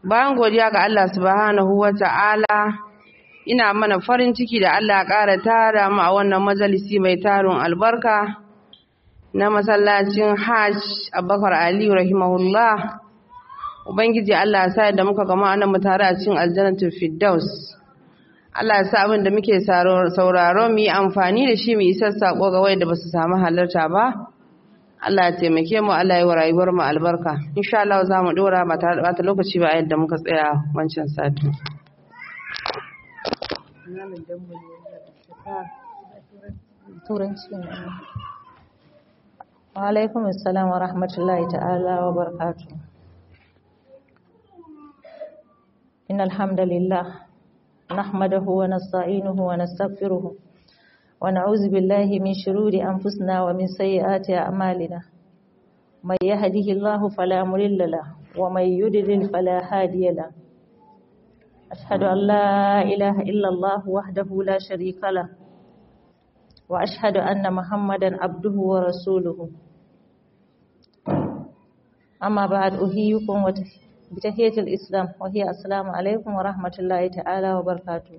bayan godiya ga Allah subhanahu wa ta'ala ina mana farin ciki da Allah ƙara tara mu a wannan majalisi mai tarin albarka na masallacin hajj abubakar aliyu rahimahullah ubangiji Allah ya sa da muka gama anan mu tare a cikin aljannatul firdaus Allah ya sa abin da muke sauraro mu yi amfani da shi mu isar sako ga wanda ba su samu halarta ba Allah ya taimake mu Allah ya wa rayuwar mu albarka insha Allah za mu dora ba tare da bata lokaci ba yadda muka tsaya wancan sati wa alaikum assalam wa rahmatullahi ta'ala wa barakatuh innal hamdalillah nahmaduhu wa nasta'inuhu wa nastaghfiruh ونعوذ بالله من شرور أنفسنا ومن سيئات أعمالنا من يهده الله فلا مضل له ومن يضلل فلا هادي له أشهد أن لا إله إلا الله وحده لا شريك له وأشهد أن محمدا عبده ورسوله أما بعد أحييكم بتحية الإسلام وهي السلام عليكم ورحمة الله تعالى وبركاته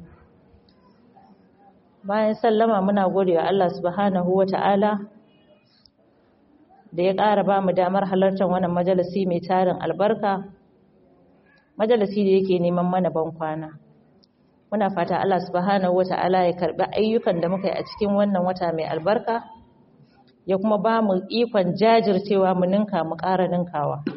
bayan sallama muna gode wa Allah subhanahu wa ta'ala da ya ƙara ba mu damar halartar wannan majalisi mai tarin albarka majalisi da yake neman mana ban kwana muna fata Allah subhanahu wa ta'ala ya karɓi ayyukan da muka yi a cikin wannan wata mai albarka ya kuma ba mu ikon jajircewa mu ninka mu ƙara ninkawa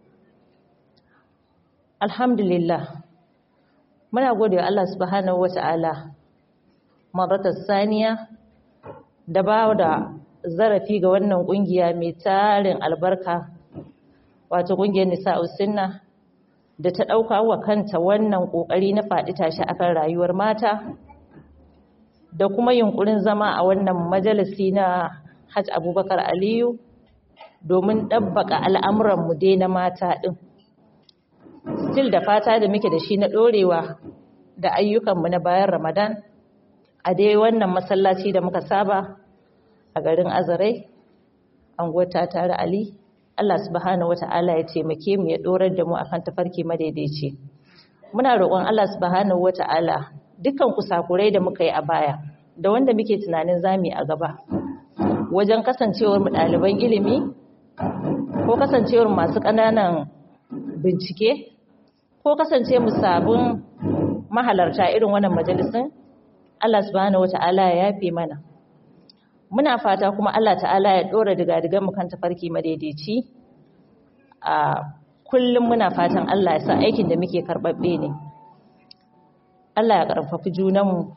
alhamdulillah muna gode wa Allah subhanahu wa ta'ala maratar saniya da ba da zarafi ga wannan kungiya mai tarin albarka wato kungiyar nisa'us sunna da ta dauka wa kanta wannan kokari na faɗi tashi akan rayuwar mata da kuma yunkurin zama a wannan majalisi na Hajj Abubakar Aliyu domin dabbaka al'amuran mu dai na mata din still da fata da muke da shi na dorewa da ayyukan mu na bayan Ramadan a dai wannan masallaci da muka saba a garin azarai anguwata tare ali Allah subhanahu wata'ala ya taimake mu ya dorar da mu akan tafarki madaidaici muna roƙon Allah subhanahu wata'ala dukkan kusakurai da muka yi a baya da wanda muke tunanin zami a gaba wajen kasancewar mu ɗaliban ilimi ko kasancewar masu ƙananan bincike ko kasance mu sabon mahalarta irin wannan majalisin Allah subhanahu wata'ala ya yafe mana muna fata kuma Allah ta'ala ya dora diga-digan mu kan tafarki madaidaici a kullum muna fatan Allah ya sa aikin da muke karbabbe ne Allah ya karfafi junanmu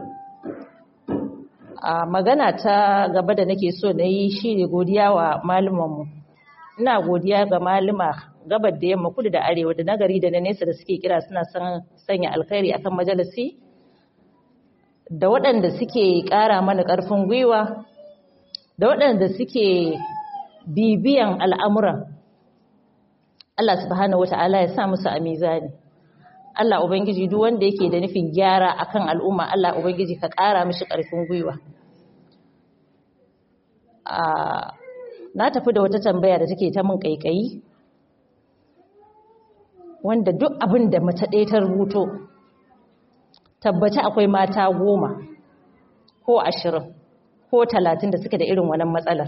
a magana ta gaba da nake so na yi shi ne godiya wa malumanmu ina godiya ga maluma gabar da yamma kudu da arewa da nagari da na nesa da suke kira suna sanya alkhairi akan majalisi da waɗanda suke ƙara mana ƙarfin gwiwa da waɗanda suke bibiyan al'amuran Allah subhanahu wata'ala ya sa musu a mizani Allah Ubangiji duk wanda yake da nufin gyara akan al'umma Allah Ubangiji ka ƙara mishi ƙarfin gwiwa na tafi da wata tambaya da take ta min ƙaiƙayi wanda duk abin da mace ɗaya ta rubuto tabbaci akwai mata goma ko ashirin ko talatin da suke da irin wannan matsalar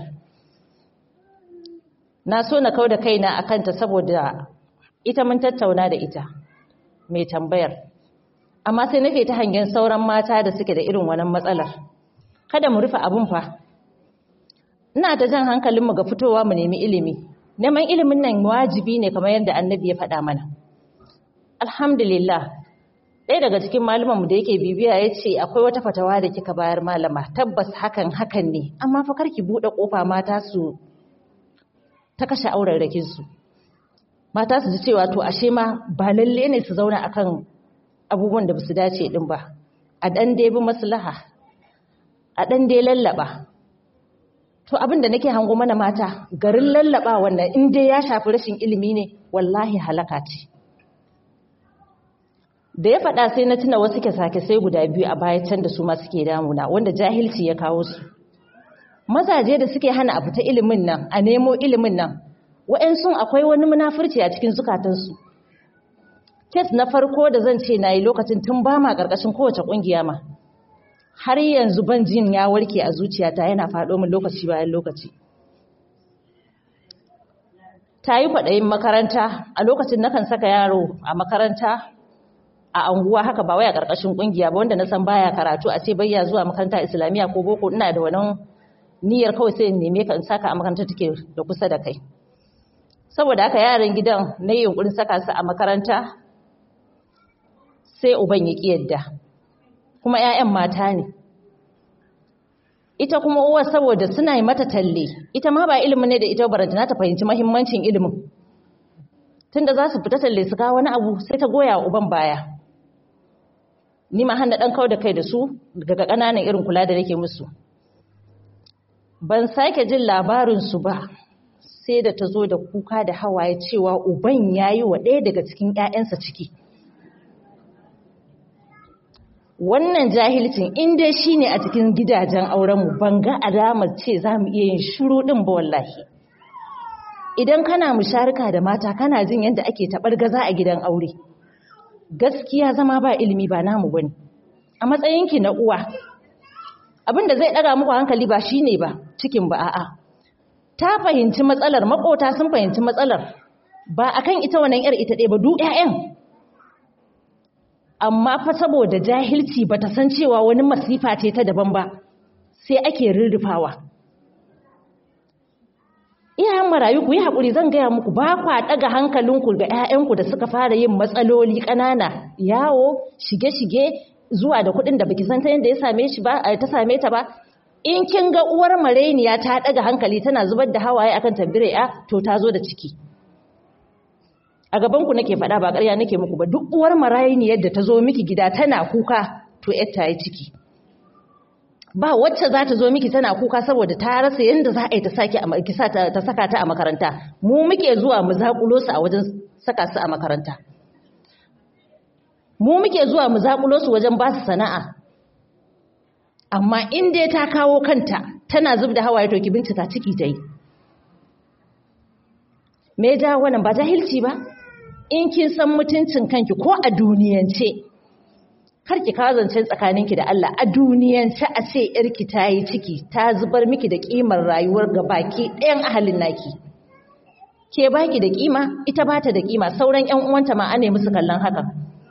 na so na kau da kaina a kanta saboda ita mun tattauna da ita mai tambayar amma sai nake ta hangen sauran mata da suke da irin wannan matsalar kada mu rufe abun fa ina ta jan hankalinmu ga fitowa mu nemi ilimi neman ilimin nan wajibi ne kamar yadda annabi ya faɗa mana alhamdulillah ɗaya daga cikin mu da yake bibiya ya ce akwai wata fatawa da kika bayar malama tabbas hakan hakan ne amma fa ki buɗe ƙofa mata su ta kashe auren su mata su ji cewa to ashe ma ba lalle ne su zauna akan abubuwan da basu dace din ba a ɗan dai bi maslaha a ɗan dai lallaba to abin da nake hango mana mata garin lallaba wannan in dai ya shafi rashin ilimi ne wallahi halaka ce da ya faɗa sai na tuna wasu sake sai guda biyu a baya can da su ma suke damuna wanda jahilci ya kawo su mazaje da suke hana a fita ilimin nan a nemo ilimin nan wa'yansu akwai wani munafurci a cikin zukatansu kes na farko da zan ce na yi lokacin tun ba ma ƙarƙashin kowace ƙungiya ma har yanzu ban jin ya warke a zuciyata yana faɗo min lokaci bayan lokaci ta yi kwaɗayin makaranta a lokacin nakan saka yaro a makaranta a anguwa haka ba wai a ƙarƙashin ƙungiya ba wanda na san baya karatu a ce bayya zuwa makaranta islamiyya ko boko ina da wannan niyyar kawai sai in neme ka in saka a makaranta take da kusa da kai saboda haka yaran gidan na yi yunkurin saka su a makaranta sai uban ya ƙi yadda kuma 'ya'yan mata ne ita kuma uwar saboda suna yi mata talle ita ma ba ilimin ne da ita barantana ta fahimci mahimmancin ilimin tunda za su fita talle su kawo wani abu sai ta goya wa uban baya ni ma hana ɗan kau da kai da su daga ƙananan irin kula da nake musu ban sake jin labarinsu ba sai da ta zo da kuka da hawaye cewa uban ya yi wa ɗaya daga cikin ‘ya'yansa ciki wannan jahilcin inda shi ne a cikin gidajen aurenmu ban ga alamar ce za mu iya yin shuru ɗin ba wallahi idan kana musharika da mata kana jin yadda ake taɓar gaza a gidan aure gaskiya zama ba ilimi ba namu bane a matsayinki na uwa abin da zai ɗaga muku hankali ba shine ba cikin ba a'a ta fahimci matsalar makota sun fahimci matsalar ba akan ita wannan yar ita ɗaya ba duk ƴaƴan amma fa saboda jahilci bata san cewa wani masifa ce ta daban ba sai ake rurrufawa iyayen marayu ku yi haƙuri zan gaya muku ba kwa ɗaga hankalinku ga 'ya'yanku da suka fara yin matsaloli ƙanana yawo shige-shige zuwa da kuɗin da baki san ta yadda ya same shi ba ta same ta ba in kin ga uwar mareniya ta ɗaga hankali tana zubar da hawaye akan tambire ya to ta zo da ciki a gaban ku nake faɗa ba ƙarya nake muku ba duk uwar mareniyar da ta zo miki gida tana kuka to yar ta yi ciki ba wacce za ta zo miki tana kuka saboda ta rasa yadda za a yi ta saka ta a makaranta mu muke zuwa mu zaƙulo su a wajen saka su a makaranta mu muke zuwa mu zaƙulo su wajen ba su sana'a amma in dai ta kawo kanta tana zub da hawaye to ki bincika ciki ta yi me ja wannan ba jahilci ba in kin san mutuncin kanki ko a duniyance kar ki kazance tsakaninki da Allah a duniyance a ce yarki ta yi ciki ta zubar miki da kimar rayuwar baki ɗayan ahalin naki ke baki da kima ita bata da kima sauran ƴan uwanta ma ane musu kallon haka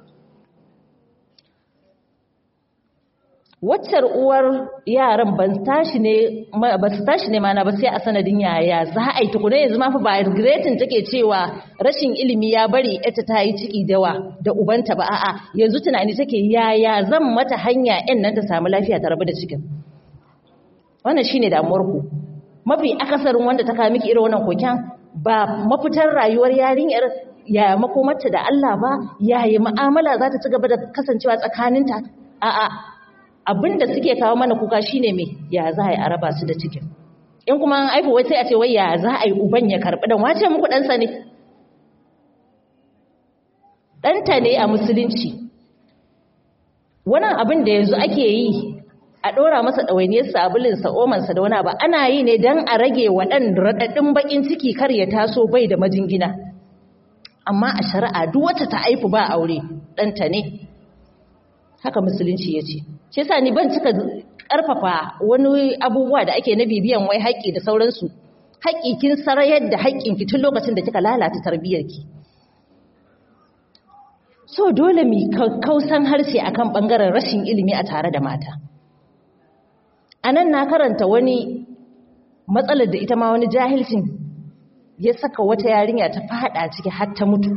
waccar uwar yaran ban tashi ne ba su tashi ne mana ba sai a sanadin yaya za a yi tukuna yanzu ma fa ba regretin take cewa rashin ilimi ya bari ita ta yi ciki dawa da ubanta ba a'a yanzu tunani take yaya zan mata hanya yan nan ta samu lafiya ta rabu da cikin wannan shine damuwar ku mafi akasarin wanda ta kawo miki irin wannan koken ba mafitar rayuwar yarinyar yaya makomarta da Allah ba yaya mu'amala za ta ci gaba da kasancewa tsakaninta a'a abin da suke kawo mana kuka shine me ya za a yi a raba su da cikin in kuma an aifu wai sai a ce wai ya za a yi uban ya karɓi dan wace muku ɗansa ne ɗanta ne a musulunci wannan abin da yanzu ake yi a ɗora masa ɗawainiyar sabulin omansa da wani ba ana yi ne don a rage waɗan raɗaɗin baƙin ciki kar ya taso bai da majingina amma a shari'a duk wata ta aifu ba aure ɗanta ne haka musulunci ya ce shi sa ni ban cika ƙarfafa wani abubuwa da ake na bibiyan wai haƙƙi da sauransu haƙƙi kin sarayar da haƙƙinki tun lokacin da kika lalata tarbiyyarki so dole mu kausan harshe akan ɓangaren rashin ilimi a tare da mata a nan na karanta wani matsalar da ita ma wani jahilcin ya saka wata yarinya ta fada ciki har ta mutu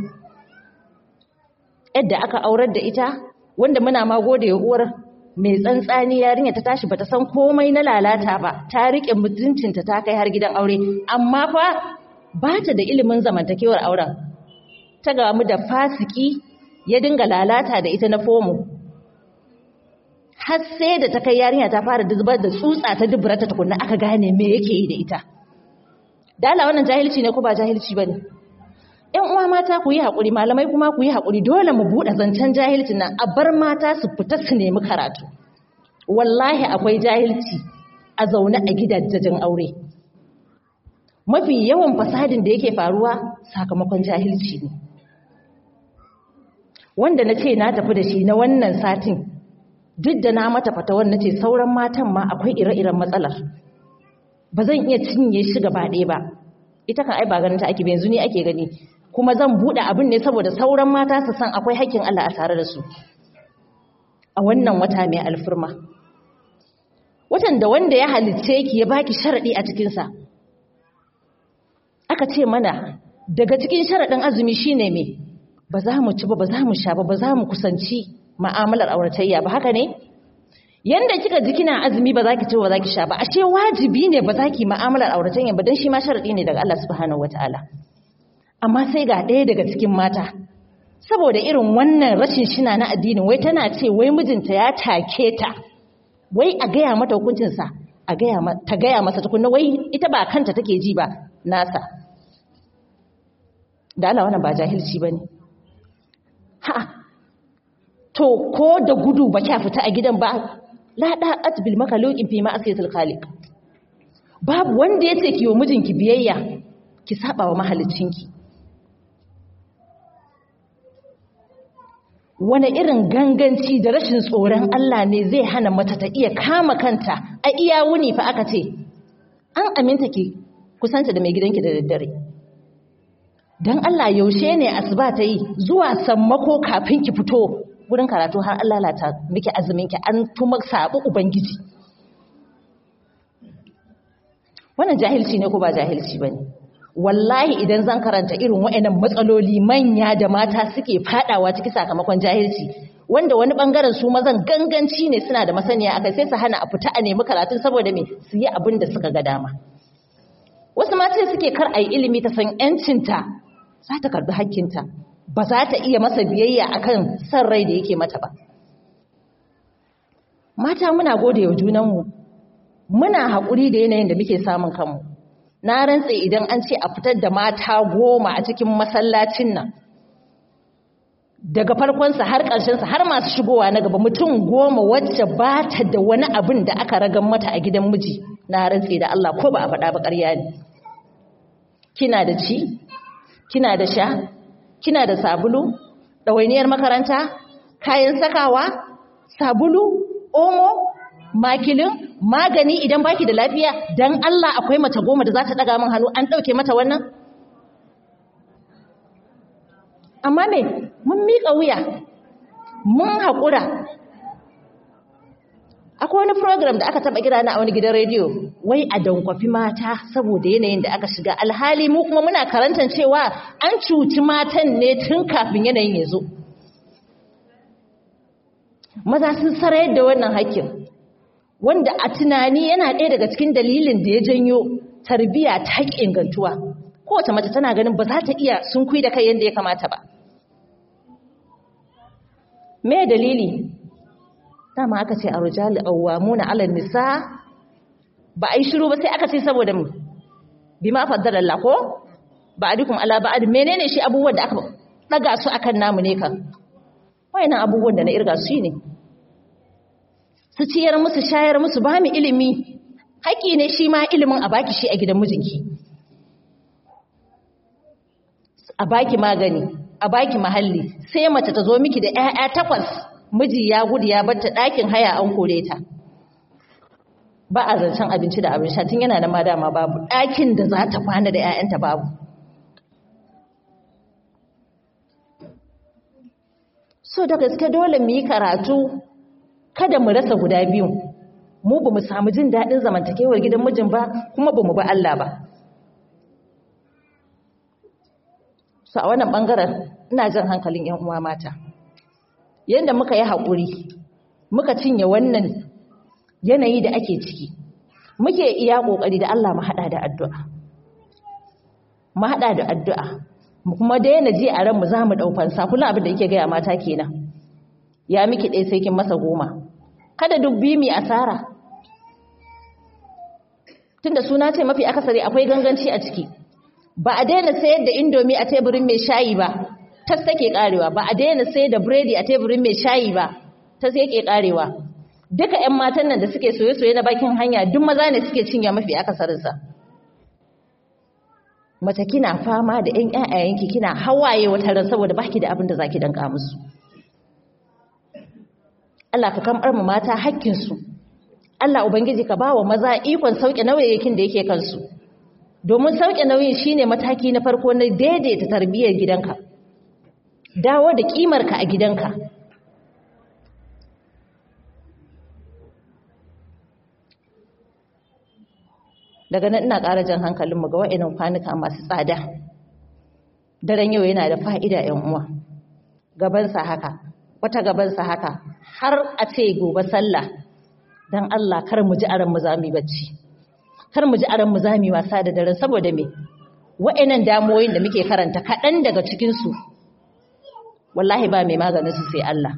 yadda aka aurar da ita wanda muna ma gode uwar mai tsantsani yarinya ta tashi bata san komai na lalata ba ta rike mutuncinta ta kai har gidan aure amma fa ba ta da ilimin zamantakewar auren ta gamu da fasiki ya dinga lalata da ita na fomo har sai da ta kai yarinya ta fara zubar da tsutsa ta duburata tukunna aka gane me yake yi da ita dala wannan jahilci ne ko ba jahilci bane ƴan uwa mata ku yi haƙuri malamai kuma ku yi haƙuri dole mu buɗe zancen jahilcin nan a bar mata su fita su nemi karatu wallahi akwai jahilci a zaune a gidajen aure mafi yawan fasadin da yake faruwa sakamakon jahilci ne wanda na ce na tafi da shi na wannan satin duk da na mata fatawar na ce sauran matan ma akwai ire-iren matsalar ba zan iya cinye shi gaba ɗaya ba ita kan ai ba ganin ta ake yanzu ne ake gani kuma zan buɗe abin ne saboda sauran mata su san akwai hakkin Allah a tare da su a wannan wata mai alfirma watan da wanda ya halicce ki ya baki sharadi a cikinsa aka ce mana daga cikin sharadin azumi shine me ba za mu ci ba ba za mu sha ba ba za mu kusanci ma'amalar auratayya ba haka ne yanda kika ji kina azumi ba za ki ci ba za ki sha ba ashe wajibi ne ba za ki ma'amalar auratayya ba dan shi ma sharadi ne daga Allah subhanahu wataala amma sai ga ɗaya daga cikin mata saboda irin wannan rashin shina na addini wai tana ce wai mijinta ya take ta wai a gaya mata hukuncinsa a gaya ta gaya masa tukunna wai ita ba kanta take ji ba nasa da Allah wannan ba jahilci bane ha to ko da gudu ba kya fita a gidan ba la da'at bil makhluqin fi ma'asiyatil khaliq babu wanda yace ki wa mijinki biyayya ki saba wa mahaliccinki wani irin ganganci da rashin tsoron Allah ne zai hana mata ta iya kama kanta a iya wuni fa aka ce an aminta ki kusanta da mai gidanki da daddare don Allah yaushe ne asuba ta yi zuwa sammako kafin ki fito wurin karatu har Allah lata miki azuminki an tuma sabu ubangiji wannan jahilci ne ko ba jahilci bane wallahi idan zan karanta irin wa'annan matsaloli manya da mata suke fadawa ciki sakamakon jahilci wanda wani bangaren su mazan ganganci ne suna da masaniya akai sai su hana a fita a nemi karatun saboda me su yi abin da suka ga dama wasu mata suke kar a yi ilimi ta san yancinta za ta karbi hakkinta ba za ta iya masa biyayya akan san rai da yake mata ba mata muna gode wa junanmu muna haƙuri da yanayin da muke samun kanmu na rantse idan an ce a fitar da mata goma a cikin masallacin nan daga farkonsa har ƙarshensa har masu shigowa na gaba mutum goma wacce ba ta da wani abin da aka ragan mata a gidan miji na rantse da Allah ko ba a faɗa ba ƙarya ne kina da ci kina da sha kina da sabulu ɗawainiyar makaranta kayan sakawa sabulu omo makilin magani idan baki da lafiya dan Allah akwai mace goma da za ta daga min hannu an dauke mata wannan amma me mun miƙa wuya mun haƙura akwai wani program da aka taɓa kira na a wani gidan rediyo wai a dankwafi mata saboda yanayin da aka shiga alhali mu kuma muna karantar cewa an cuci matan ne tun kafin yanayin ya zo maza sun sarayar da wannan haƙƙin wanda a tunani yana ɗaya daga cikin dalilin da ya janyo tarbiya ta haƙƙi ingantuwa kowace mace tana ganin ba za ta iya sun kui da kai yadda ya kamata ba me dalili dama aka ce a rujali awwamuna ala nisa ba a yi shiru ba sai aka ce saboda mu bima faddala Allah ko ba adikum ala ba'ad menene shi abubuwan da aka daga su akan namu ne kan wayannan abubuwan da na irga su ne su ciyar musu shayar musu ba mu ilimi haƙi ne shi ma ilimin a baki shi a gidan mijinki a baki magani a baki mahalli sai mace ta zo miki da 'ya'ya takwas miji ya gudu ya batta ɗakin haya an kore ta ba a zancen abinci da abin sha tun yana da madama babu ɗakin da za ta kwana da 'ya'yanta babu so da gaske dole mu yi karatu kada mu rasa guda biyu mu ba mu samu jin daɗin zamantakewar gidan mijin ba kuma ba mu ba Allah ba so a wannan ɓangaren ina jan hankalin ‘yan uwa mata yadda muka yi haƙuri muka cinye wannan yanayi da ake ciki muke iya ƙoƙari da Allah mu haɗa da addu'a mu haɗa da addu'a mu kuma daina ji a ranmu za mu ɗaufansa kullum abin da yake gaya mata kenan ya miki ɗaya sai kin masa goma kada duk bi mi asara tunda suna ce mafi akasari akwai ganganci a ciki ba a daina sayar da indomi a teburin mai shayi ba tas take karewa ba a daina sayar da biredi a teburin mai shayi ba tas yake karewa duka ƴan matan nan da suke soye-soye na bakin hanya duk maza ne suke cinye mafi akasarinsa mace kina fama da ƴan ƴaƴayenki kina hawaye wata ran saboda baki da abin da zaki danka musu Allah ka kamar mu mata hakkinsu Allah ubangiji ka ba wa maza ikon sauke nauyayin da yake kansu domin sauke nauyin shine mataki na farko na daidaita tarbiyyar gidanka dawo da kimarka a gidanka daga nan ina ƙara jan hankalinmu ga wa'inan kwanuka masu tsada daren yau yana da fa'ida ‘yan uwa gabansa haka wata gabansa haka har a ce gobe sallah don Allah kar mu ji aran mu zami bacci kar mu ji aran mu zami wasa da daren saboda me wa'inan damoyin da muke karanta kaɗan daga cikinsu wallahi ba mai maganin su sai Allah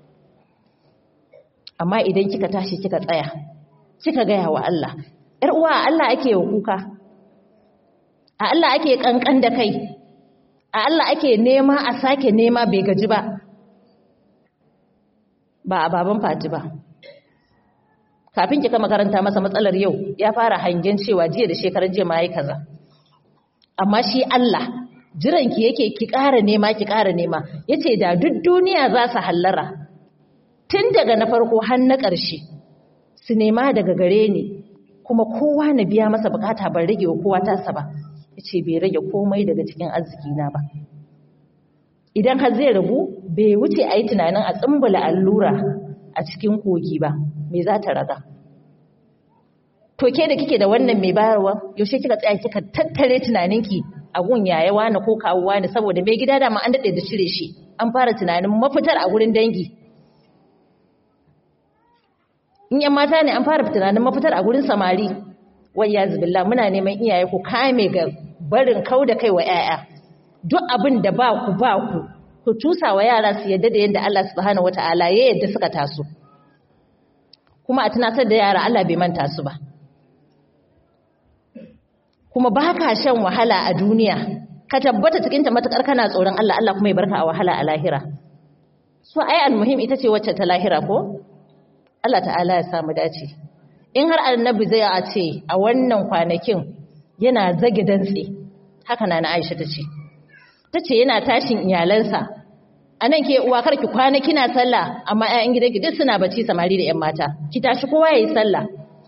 amma idan kika tashi kika tsaya kika gaya wa Allah ‘yar uwa Allah ake wa kuka a Allah ake kankan da kai a Allah ake nema a sake nema bai gaji ba ba a baban fati ba kafin kika makaranta masa matsalar yau ya fara hangen cewa jiya da shekarar jiya ma yi kaza amma shi Allah jiranki yake ki ƙara nema ki ƙara nema yace da duk duniya za su hallara tun daga na farko har na ƙarshe su nema daga gare ni kuma kowa na biya masa bukata ban rage wa kowa tasa ba yace bai rage komai daga cikin arziki na ba idan har zai ragu bai wuce a yi tunanin a tsumbula allura a cikin kogi ba me za ta raga to ke da kike da wannan mai bayarwa yaushe kika tsaya kika tattare tunaninki a gun yaya wani ko kawo wani saboda mai gida dama an daɗe da cire shi an fara tunanin mafitar a gurin dangi in yan mata ne an fara tunanin mafitar a gurin samari wai ya zubilla muna neman iyaye ku kame ga barin kau da kai wa 'ya'ya duk abin da ba ku ba ku ku tusa wa yara su yadda da yadda Allah subhanahu wata'ala ya yadda suka taso kuma a tunatar da yara Allah bai manta su ba kuma ba ka shan wahala a duniya ka tabbata cikinta matukar kana tsoron Allah Allah kuma ya barka a wahala a lahira so ai almuhim ita ce wacce ta lahira ko Allah ta'ala ya samu dace in har annabi zai a ce a wannan kwanakin yana zage dantse haka na na Aisha tace tace yana tashin iyalansa anan ke uwa karki kwana kina sallah amma ƴaƴan gidanki duk suna bacci samari da ƴan mata ki tashi kowa yayi sallah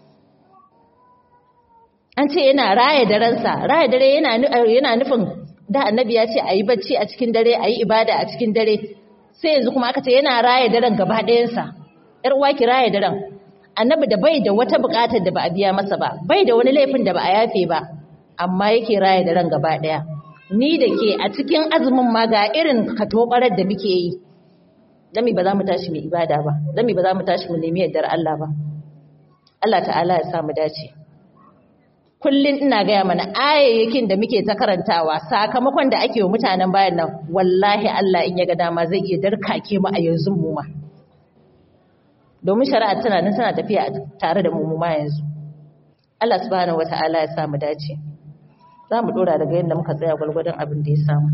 an ce yana raya darensa raya dare yana yana nufin da annabi ya ce ayi bacci a cikin dare ayi ibada a cikin dare sai yanzu kuma aka ce yana raya daren gaba ɗayansa ƴar uwa ki raya daren annabi da bai da wata buƙatar da ba a biya masa ba bai da wani laifin da ba a yafe ba amma yake raya daren gaba ɗaya ni da ke a cikin azumin ma ga irin katobarar da muke yi dami ba za mu tashi mu ibada ba dami ba za mu tashi mu nemi yardar Allah ba Allah ta'ala ya sa mu dace kullun ina gaya mana ayayyakin da muke ta karantawa sakamakon da ake wa mutanen bayan nan wallahi Allah in ya ga dama zai iya darkake mu a yanzu mu ma domin shari'a tana nan tana tafiya tare da mu mu ma yanzu Allah subhanahu wataala ya sa mu dace za mu dora daga yadda muka tsaya gwalgwadon abin da ya samu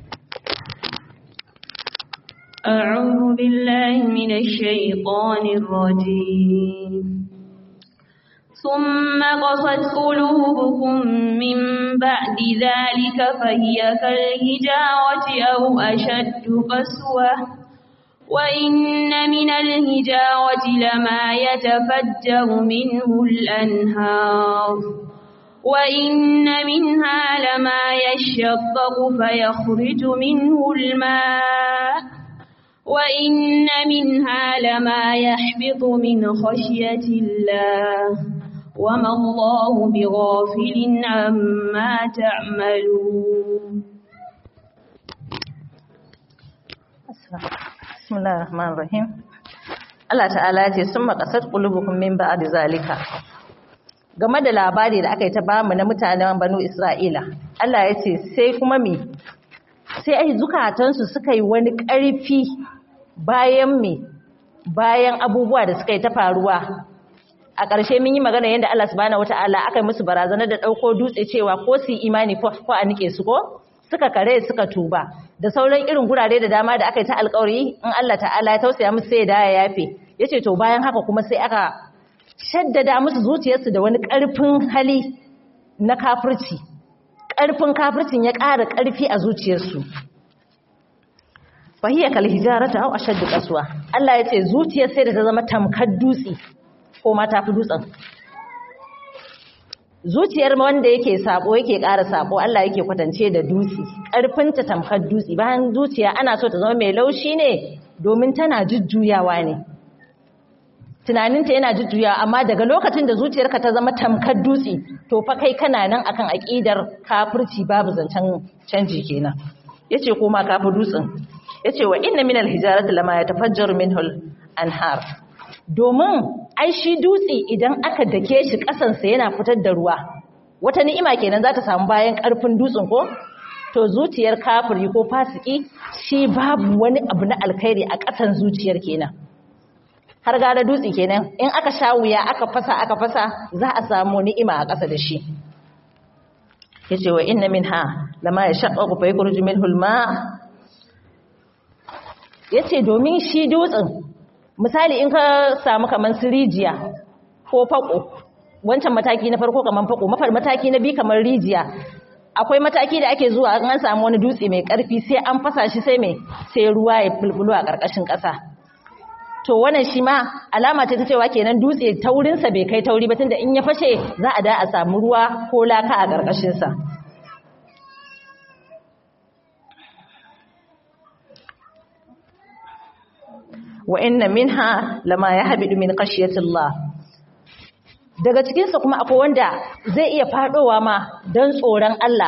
أعوذ بالله من الشيطان الرجيم ثم قصت قلوبكم من بعد ذلك فهي كالهجارة أو أشد قسوة وإن من الهجارة لما يتفجر منه الأنهار وإن منها لما يشقق فيخرج منه الماء وإن منها لما يحبط من خشية الله وما الله بغافل عما تعملون بسم الله الرحمن الرحيم Allah ta'ala ya ce sun makasar ƙulubukum min ba'd zalika game da labari da aka yi ta bamu na mutanen banu Isra'ila Allah ya ce sai kuma me sai ai zukatansu suka yi wani ƙarfi bayan me bayan abubuwa da suka yi ta faruwa a ƙarshe mun yi magana yadda Allah subhanahu wata'ala aka yi musu barazana da ɗauko dutse cewa ko su yi imani ko a nike su ko suka kare suka tuba da sauran irin gurare da dama da aka yi ta alƙawari in Allah ta'ala ya tausaya musu sai da ya yafe yace to bayan haka kuma sai aka shaddada musu zuciyarsu da wani ƙarfin hali na kafirci ƙarfin kafircin ya ƙara ƙarfi a zuciyarsu fahiya kal hijarata aw ashaddu qaswa Allah yace zuciyar sai da ta zama tamkar dutse ko ma tafi dutsen zuciyar wanda yake sabo yake ƙara sabo Allah yake kwatance da dutse ƙarfinta tamkar dutse bayan zuciya ana so ta zama mai laushi ne domin tana jujjuyawa ne tunaninta yana jujjuyawa amma daga lokacin da zuciyarka ta zama tamkar dutse to fa kai kana nan akan aƙidar kafirci babu zancen canji kenan yace ko ma kafi dutsen yace wa inna minal hijarati lama yatafajjaru minhu anhar domin ai shi dutse idan aka dake shi kasansa yana fitar da ruwa wata ni'ima kenan za ta samu bayan karfin dutsen ko to zuciyar kafiri ko fasiki shi babu wani abu na alkhairi a kasan zuciyar kenan har gara dutse kenan in aka sha wuya aka fasa aka fasa za a samu ni'ima a ƙasa da shi yace wa inna minha lama yashaqqaqu fa yakhruju minhu al-ma' yace domin shi dutsen misali in ka samu kaman sirijiya ko fako wancan mataki na farko kaman fako mafar mataki na biyu kamar rijiya akwai mataki da ake zuwa an samu wani dutse mai karfi sai an fasa shi sai mai sai ruwa ya bulbulu a karkashin kasa to wannan shi ma alama ce ta cewa kenan dutse taurinsa bai kai tauri ba tunda in ya fashe za a da a samu ruwa ko laka a karkashin sa wa inna minha lama yahbidu min khashyatillah daga cikin su kuma akwai wanda zai iya fadowa ma dan tsoron Allah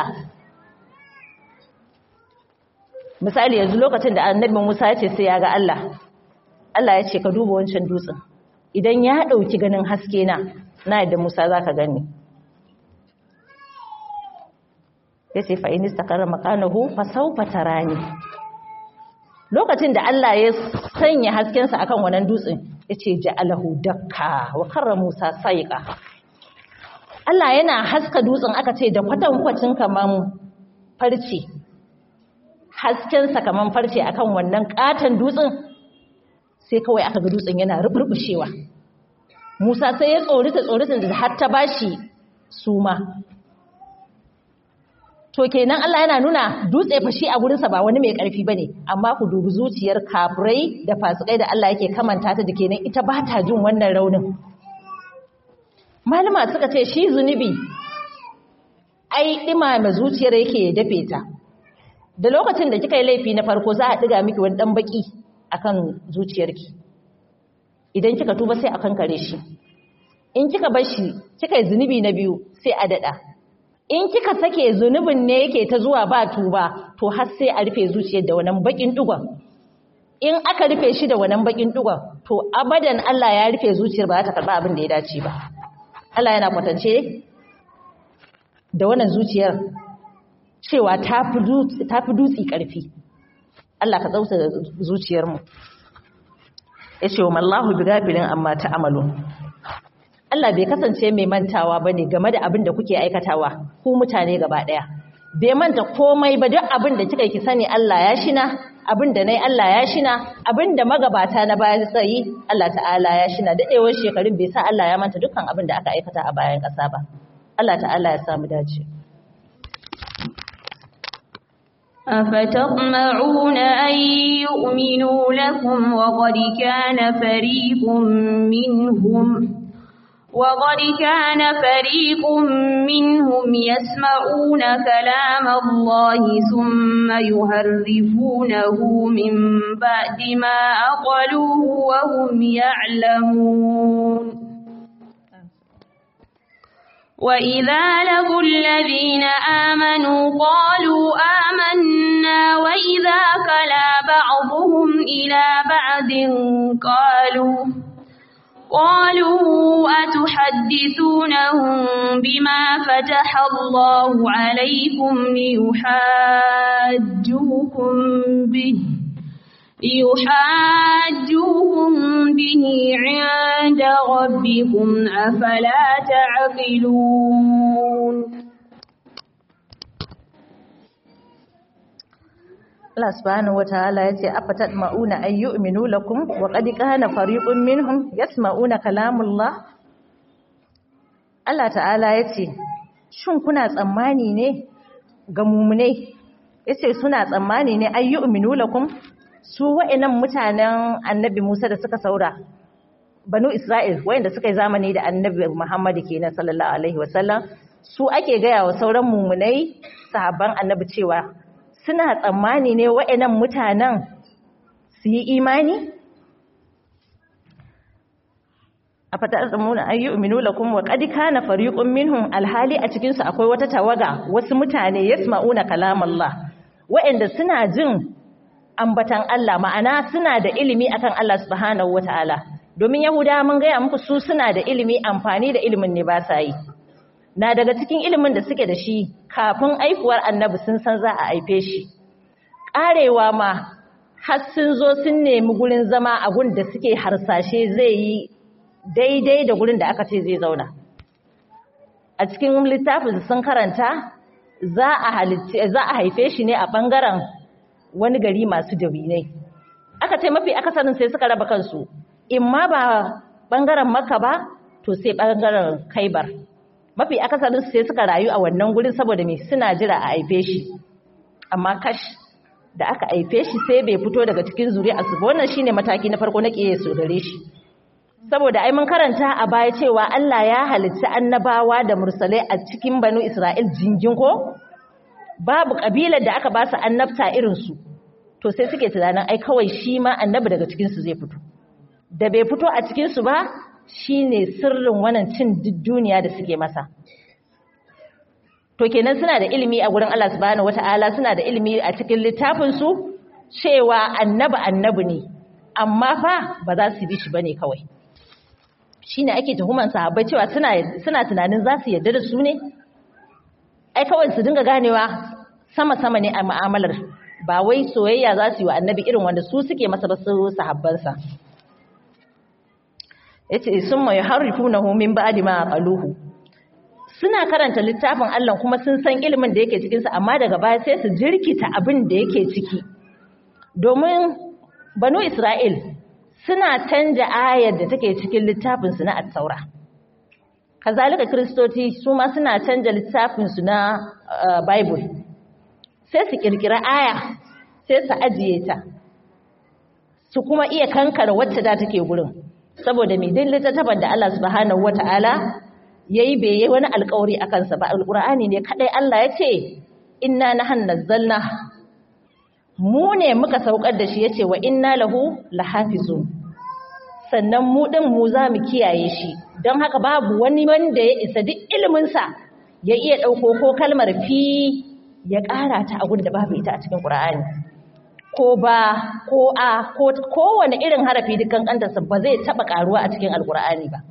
misali yanzu lokacin da annabi Musa ya ce sai ya ga Allah Allah ya ce ka duba wancan dutsen idan ya dauki ganin haske na na yadda Musa zaka gani yace fa in istaqarra makanahu fa sawfa tarani lokacin da Allah ya sanya haskensa akan wannan dutsen yace ja'alahu dakka wa karra Musa saiqa Allah yana haska dutsen aka ce da kwatankwacin kaman farce haskensa kaman farce akan wannan katan dutsen sai kawai aka ga dutsen yana ruburbushewa Musa sai ya tsorita tsoritin da har ta bashi suma to kenan Allah yana nuna dutse fashi a gurinsa ba wani mai ƙarfi bane amma ku dubi zuciyar kafirai da fasikai da Allah yake kamanta ta da kenan ita ba ta jin wannan raunin malama suka ce shi zunubi ai ɗimama zuciyar yake dafe ta da lokacin da kika yi laifi na farko za a ɗiga miki wani ɗan baki akan zuciyarki idan kika tuba sai a kankare shi in kika bar shi kika yi zunubi na biyu sai a daɗa in kika sake zunubin ne yake ta zuwa ba tuba to har sai a rufe zuciyar da wannan bakin dugon in aka rufe shi da wannan bakin dugon to abadan Allah ya rufe zuciyar ba za ta karba abin da ya dace ba Allah yana kwatance da wannan zuciyar cewa ta fi dutsi karfi Allah ka tsauta zuciyarmu ya ce wa mallahu bi gafilin amma ta amalu Allah bai kasance mai mantawa ba ne game da abin da kuke aikatawa ku mutane gaba ɗaya. Bai manta komai ba duk abin da kika ki sani Allah ya shina, abin da nai Allah ya shina, abin da magabata na baya tsayi Allah ta'ala ya shina. Daɗewar shekarun bai sa Allah ya manta dukkan abin da aka aikata a bayan ƙasa ba. Allah ta'ala ya samu dace. أفتطمعون أن يؤمنوا لكم وقد كان فريق منهم وقد كان فريق منهم يسمعون كلام الله ثم يهرفونه من بعد ما أقلوه وهم يعلمون وإذا لقوا الذين آمنوا قالوا آمنا وإذا خلا بعضهم إلى بعض قالوا قالوا أتحدثونهم بما فتح الله عليكم ليحاجوكم به ليحاجوكم به عند ربكم أفلا تعقلون Allah subhanahu wataala yace afatat mauna ay yu'minu lakum wa qad kana fariqun minhum yasma'una kalamullah Allah ta'ala yace shin kuna tsammani ne ga mu'minai yace suna tsammani ne ay yu'minu lakum su wa'annan mutanen annabi Musa da suka saura banu Isra'il wayanda suka yi zamani da annabi Muhammad kenan sallallahu alaihi wasallam su ake gaya wa sauran mumunai sahabban annabi cewa suna tsammani ne wa'annan mutanen su yi imani a fatar tsammuna an yi uminu lakum wa qad kana fariqun minhum alhali a cikin su akwai wata tawaga wasu mutane yasma'una kalam Allah wa'anda suna jin ambatan Allah ma'ana suna da ilimi akan Allah subhanahu wataala domin yahuda mun gaya muku su suna da ilimi amfani da ilimin ne ba sa yi na daga cikin ilimin da suke da shi kafin aifuwar annabi sun san za a aife shi karewa ma har sun zo sun nemi gurin zama a gun da suke harsashe zai yi daidai da gurin da aka ce zai zauna a cikin littafin sun karanta za a za a haife shi ne a bangaren wani gari masu dabinai aka ce mafi akasarin sai suka raba kansu in ma ba bangaren makka ba to sai bangaren kaibar mafi akasarin sai suka rayu a wannan gurin saboda me suna jira a haife shi amma kash da aka haife shi sai bai fito daga cikin zuri'arsu ba wannan shine mataki na farko na kiyaye su gare shi saboda ai mun karanta a baya cewa Allah ya halitta annabawa da mursalai a cikin banu Isra'il jingin ko babu kabilar da aka ba su annabta irin su to sai suke tunanin ai kawai shi ma annabi daga cikin su zai fito da bai fito a cikin su ba shine sirrin wannan cin duniya da suke masa to kenan suna da ilimi a gurin Allah subhanahu wataala suna da ilimi a cikin littafin su cewa annabi annabi ne amma fa ba za su bi shi bane kawai shine ake tuhuman sahabbai cewa suna suna tunanin za su yarda da su ne ai kawai su dinga ganewa sama sama ne a mu'amalar ba wai soyayya za su yi wa annabi irin wanda su suke masa ba su sahabbansa yace summa yuharrifunahu min ba'di ma qaluhu suna karanta littafin Allah kuma sun san ilimin da yake cikin sa amma daga baya sai su jirkita abin da yake ciki domin banu Isra'il suna canja ayar da take cikin littafinsu na attaura kazalika kristoci su ma suna canja littafinsu na bible sai su kirkira aya sai su ajiye ta su kuma iya kankara wacce da take gurin saboda mai din littattafan da Allah subhanahu wata'ala yayi bai yi wani alkawari a kansa ba alqur'ani ne kadai Allah ya ce inna nahnu nazzalna mu ne muka saukar da shi yace wa inna lahu lahafizun sannan mu ɗin mu za mu kiyaye shi don haka babu wani wanda ya isa duk iliminsa ya iya ɗauko ko kalmar fi ya ƙara ta a da babu ita a cikin ƙura'ani ko ba ko a ko kowane irin harafi dukkan ƙantarsa ba zai taɓa ƙaruwa a cikin alƙura'ani ba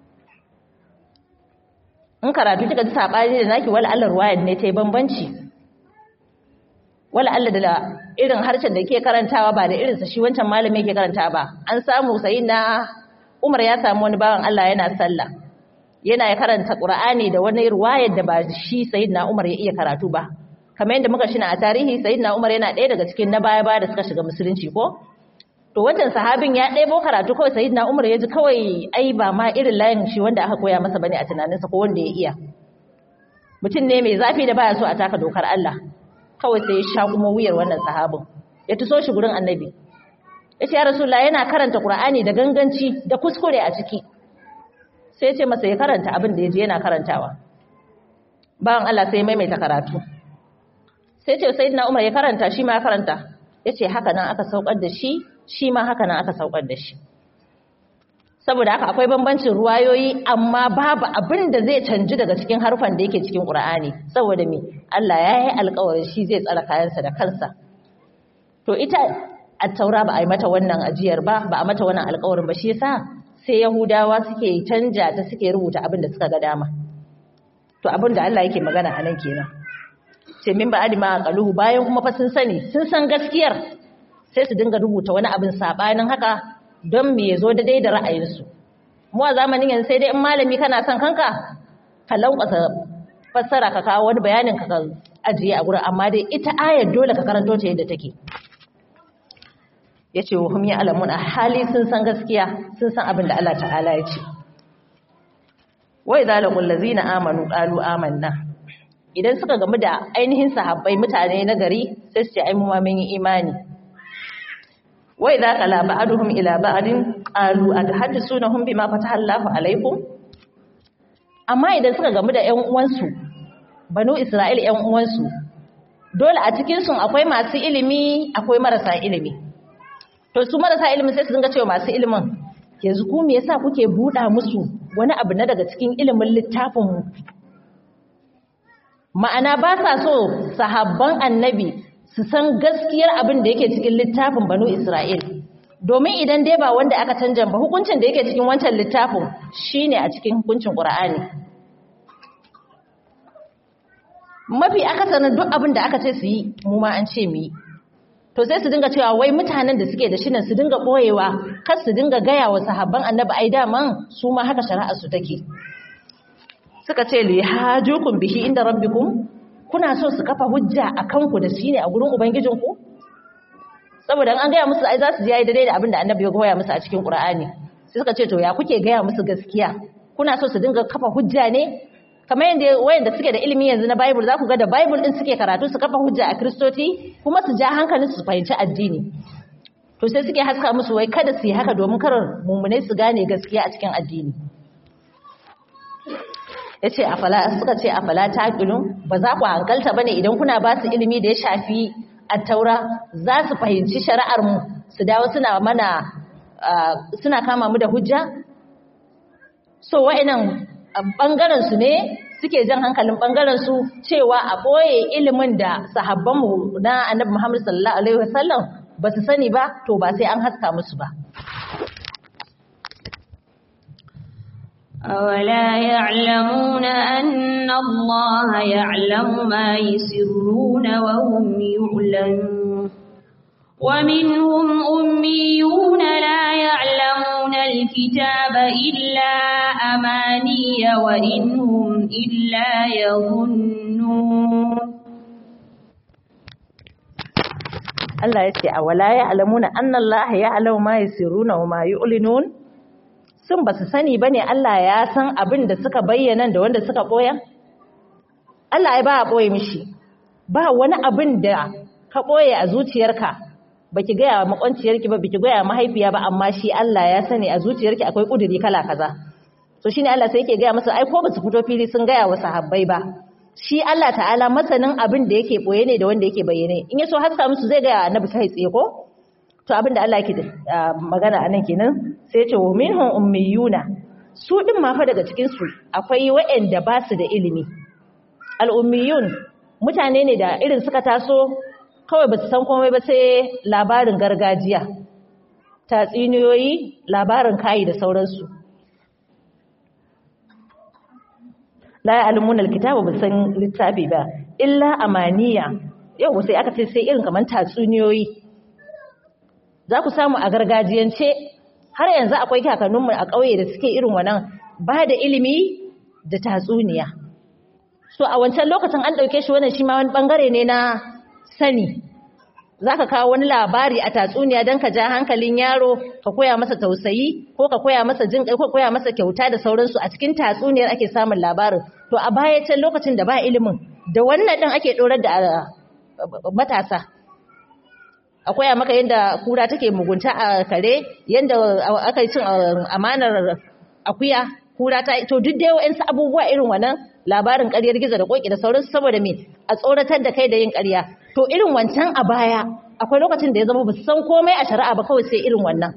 in karatu kika ji saɓani da naki wala Allah ruwayar ne ta yi bambanci wala Allah da irin harshen da ke karantawa ba da irinsa shi wancan malami yake karanta ba an samu sai na Umar ya samu wani bawan Allah yana sallah yana ya karanta Qur'ani da wani ruwayar da ba shi sayyidina Umar ya iya karatu ba kamar yadda muka shina a tarihi sayyidina Umar yana ɗaya daga cikin na baya baya da suka shiga musulunci ko to wancan sahabin ya ɗebo karatu kawai sayyidina Umar ya ji kawai ai ba ma irin layin shi wanda aka koya masa bane a tunaninsa ko wanda ya iya mutum ne mai zafi da baya so a taka dokar Allah kawai sai ya sha kuma wuyar wannan sahabin ya tuso shi gurin annabi ya ce ya rasulullah yana karanta qur'ani da ganganci da kuskure a ciki sai ya ce masa ya karanta abin da ya je yana karantawa bayan Allah sai ya maimaita karatu sai ce sayyidina umar ya karanta shi ma ya karanta ya ce haka nan aka saukar da shi shi ma haka nan aka saukar da shi saboda haka akwai bambancin ruwayoyi amma babu abin da zai canji daga cikin harfan da yake cikin Qur'ani saboda me Allah ya yi alƙawarin shi zai tsara kayansa da kansa to ita at-taura ba a yi mata wannan ajiyar ba ba a mata wannan alƙawarin ba shi yasa sai Yahudawa suke canja ta suke rubuta abin da suka ga dama to abin da Allah yake magana a nan kenan ce min ba'adi ma qaluhu bayan kuma fa sun sani sun san gaskiyar sai su dinga rubuta wani abin sabanin haka don me ya zo daidai da ra'ayinsu mu a zamanin yanzu sai dai in malami kana son kanka ka lankwasa fassara ka kawo wani bayanin ka ajiye a gurin amma dai ita ayar dole ka karanto ta yadda take yace wa hum ya'lamun a hali sun san gaskiya sun san abin da Allah ta'ala ya ce wa idza laqul ladzina amanu qalu amanna idan suka gamu da ainihin sahabbai mutane na gari sai su ce ai mu ma mun yi imani wa idza qala ba'duhum ila ba'din qalu atahaddisunahum bima fataha Allahu alaikum amma idan suka gamu da ƴan uwansu banu Isra'il ƴan uwansu dole a cikin su akwai masu ilimi akwai marasa ilimi to su marasa ilimin sai su dinga cewa masu ilimin yanzu ku me yasa kuke buɗa musu wani abu na daga cikin ilimin littafin mu ma'ana ba sa so sahabban annabi su san gaskiyar abin da yake cikin littafin banu Isra'il domin idan dai ba wanda aka canja ba hukuncin da yake cikin wancan littafin shine a cikin hukuncin Qur'ani mafi akasarin duk abin da aka ce su yi mu ma an ce mu yi to sai su dinga cewa wai mutanen da suke da shi nan su dinga boyewa kar su dinga gaya wa sahabban annabi ai daman su ma haka shari'ar su take suka ce li hajukum bihi inda rabbikum kuna so su kafa hujja akan ku da shi ne a gurin ubangijinku saboda an gaya musu ai za su ji yayi daidai da abin da annabi ya goya musu a cikin qur'ani sai suka ce to ya kuke gaya musu gaskiya kuna so su dinga kafa hujja ne kamar yadda wayanda suke da ilimi yanzu na Bible za ku ga da Bible din suke karatu su kafa hujja a Kristoci kuma su ja hankalin su fahimci addini to sai suke haska musu wai kada su yi haka domin karar mumune su gane gaskiya a cikin addini yace afala suka ce afala taqilun ba za ku hankalta bane idan kuna ba su ilimi da ya shafi at-taura za su fahimci shari'ar mu su dawo suna mana suna kama mu da hujja so wa'annan bangaren su ne suke jan hankalin bangaren su cewa a boye ilimin da sahabban mu na Annabi Muhammad sallallahu alaihi wasallam ba su sani ba to ba sai an haska musu ba أولا يعلمون أن الله يعلم ما يسرون وهم يعلمون ومنهم أميون لا يعلمون الكتاب إلا أماني وإن هم إلا يظنون Allah ya ce a wala ya alamuna annallaha ya alamu ma yasiruna wa ma yu'linun sun ba su sani ba ne Allah ya san abin da suka bayyana da wanda suka ɓoya? Allah ya ba a ɓoye mishi, ba wani abin da ka ɓoye a zuciyarka ba ki gaya makwanciyarki ba, ba ki gaya mahaifiya ba, amma shi Allah ya sani a zuciyarki akwai ƙuduri kala kaza. So shi ne Allah sai yake gaya masa, ai ko ba su fito fili sun gaya wa sahabbai ba. Shi Allah ta'ala masanin abin da yake ɓoye ne da wanda yake bayyane. In ya so haska musu zai gaya annabi kai tsaye ko? to abinda Allah yake magana anan kenan sai ya ce wa minhum ummiyuna su din ma fa daga cikin su akwai waɗanda ba su da ilimi al ummiyun mutane ne da irin suka taso kawai ba su san komai ba sai labarin gargajiya tatsiniyoyi labarin kayi da sauransu la ya'lamuna alkitaba ba san littafi ba illa amaniya yau sai aka ce sai irin kaman tatsuniyoyi za ku samu a gargajiyance har yanzu akwai kakanninmu a ƙauye da suke irin wannan ba da ilimi da tatsuniya so a wancan lokacin an ɗauke shi wannan shi ma wani ɓangare ne na sani za ka kawo wani labari a tatsuniya don ka ja hankalin yaro ka koya masa tausayi ko ka koya masa jin ko koya masa kyauta da sauransu a cikin tatsuniyar ake samun labarin to a baya can lokacin da ba ilimin da wannan ɗin ake ɗorar da matasa a koya maka yadda kura take mugunta a kare yadda aka yi cin amanar akuya kura ta to duk da yawan abubuwa irin wannan labarin ƙaryar gizo da koki da sauransu saboda me a tsoratar da kai da yin ƙarya to irin wancan a baya akwai lokacin da ya zama ba san komai a shari'a ba kawai sai irin wannan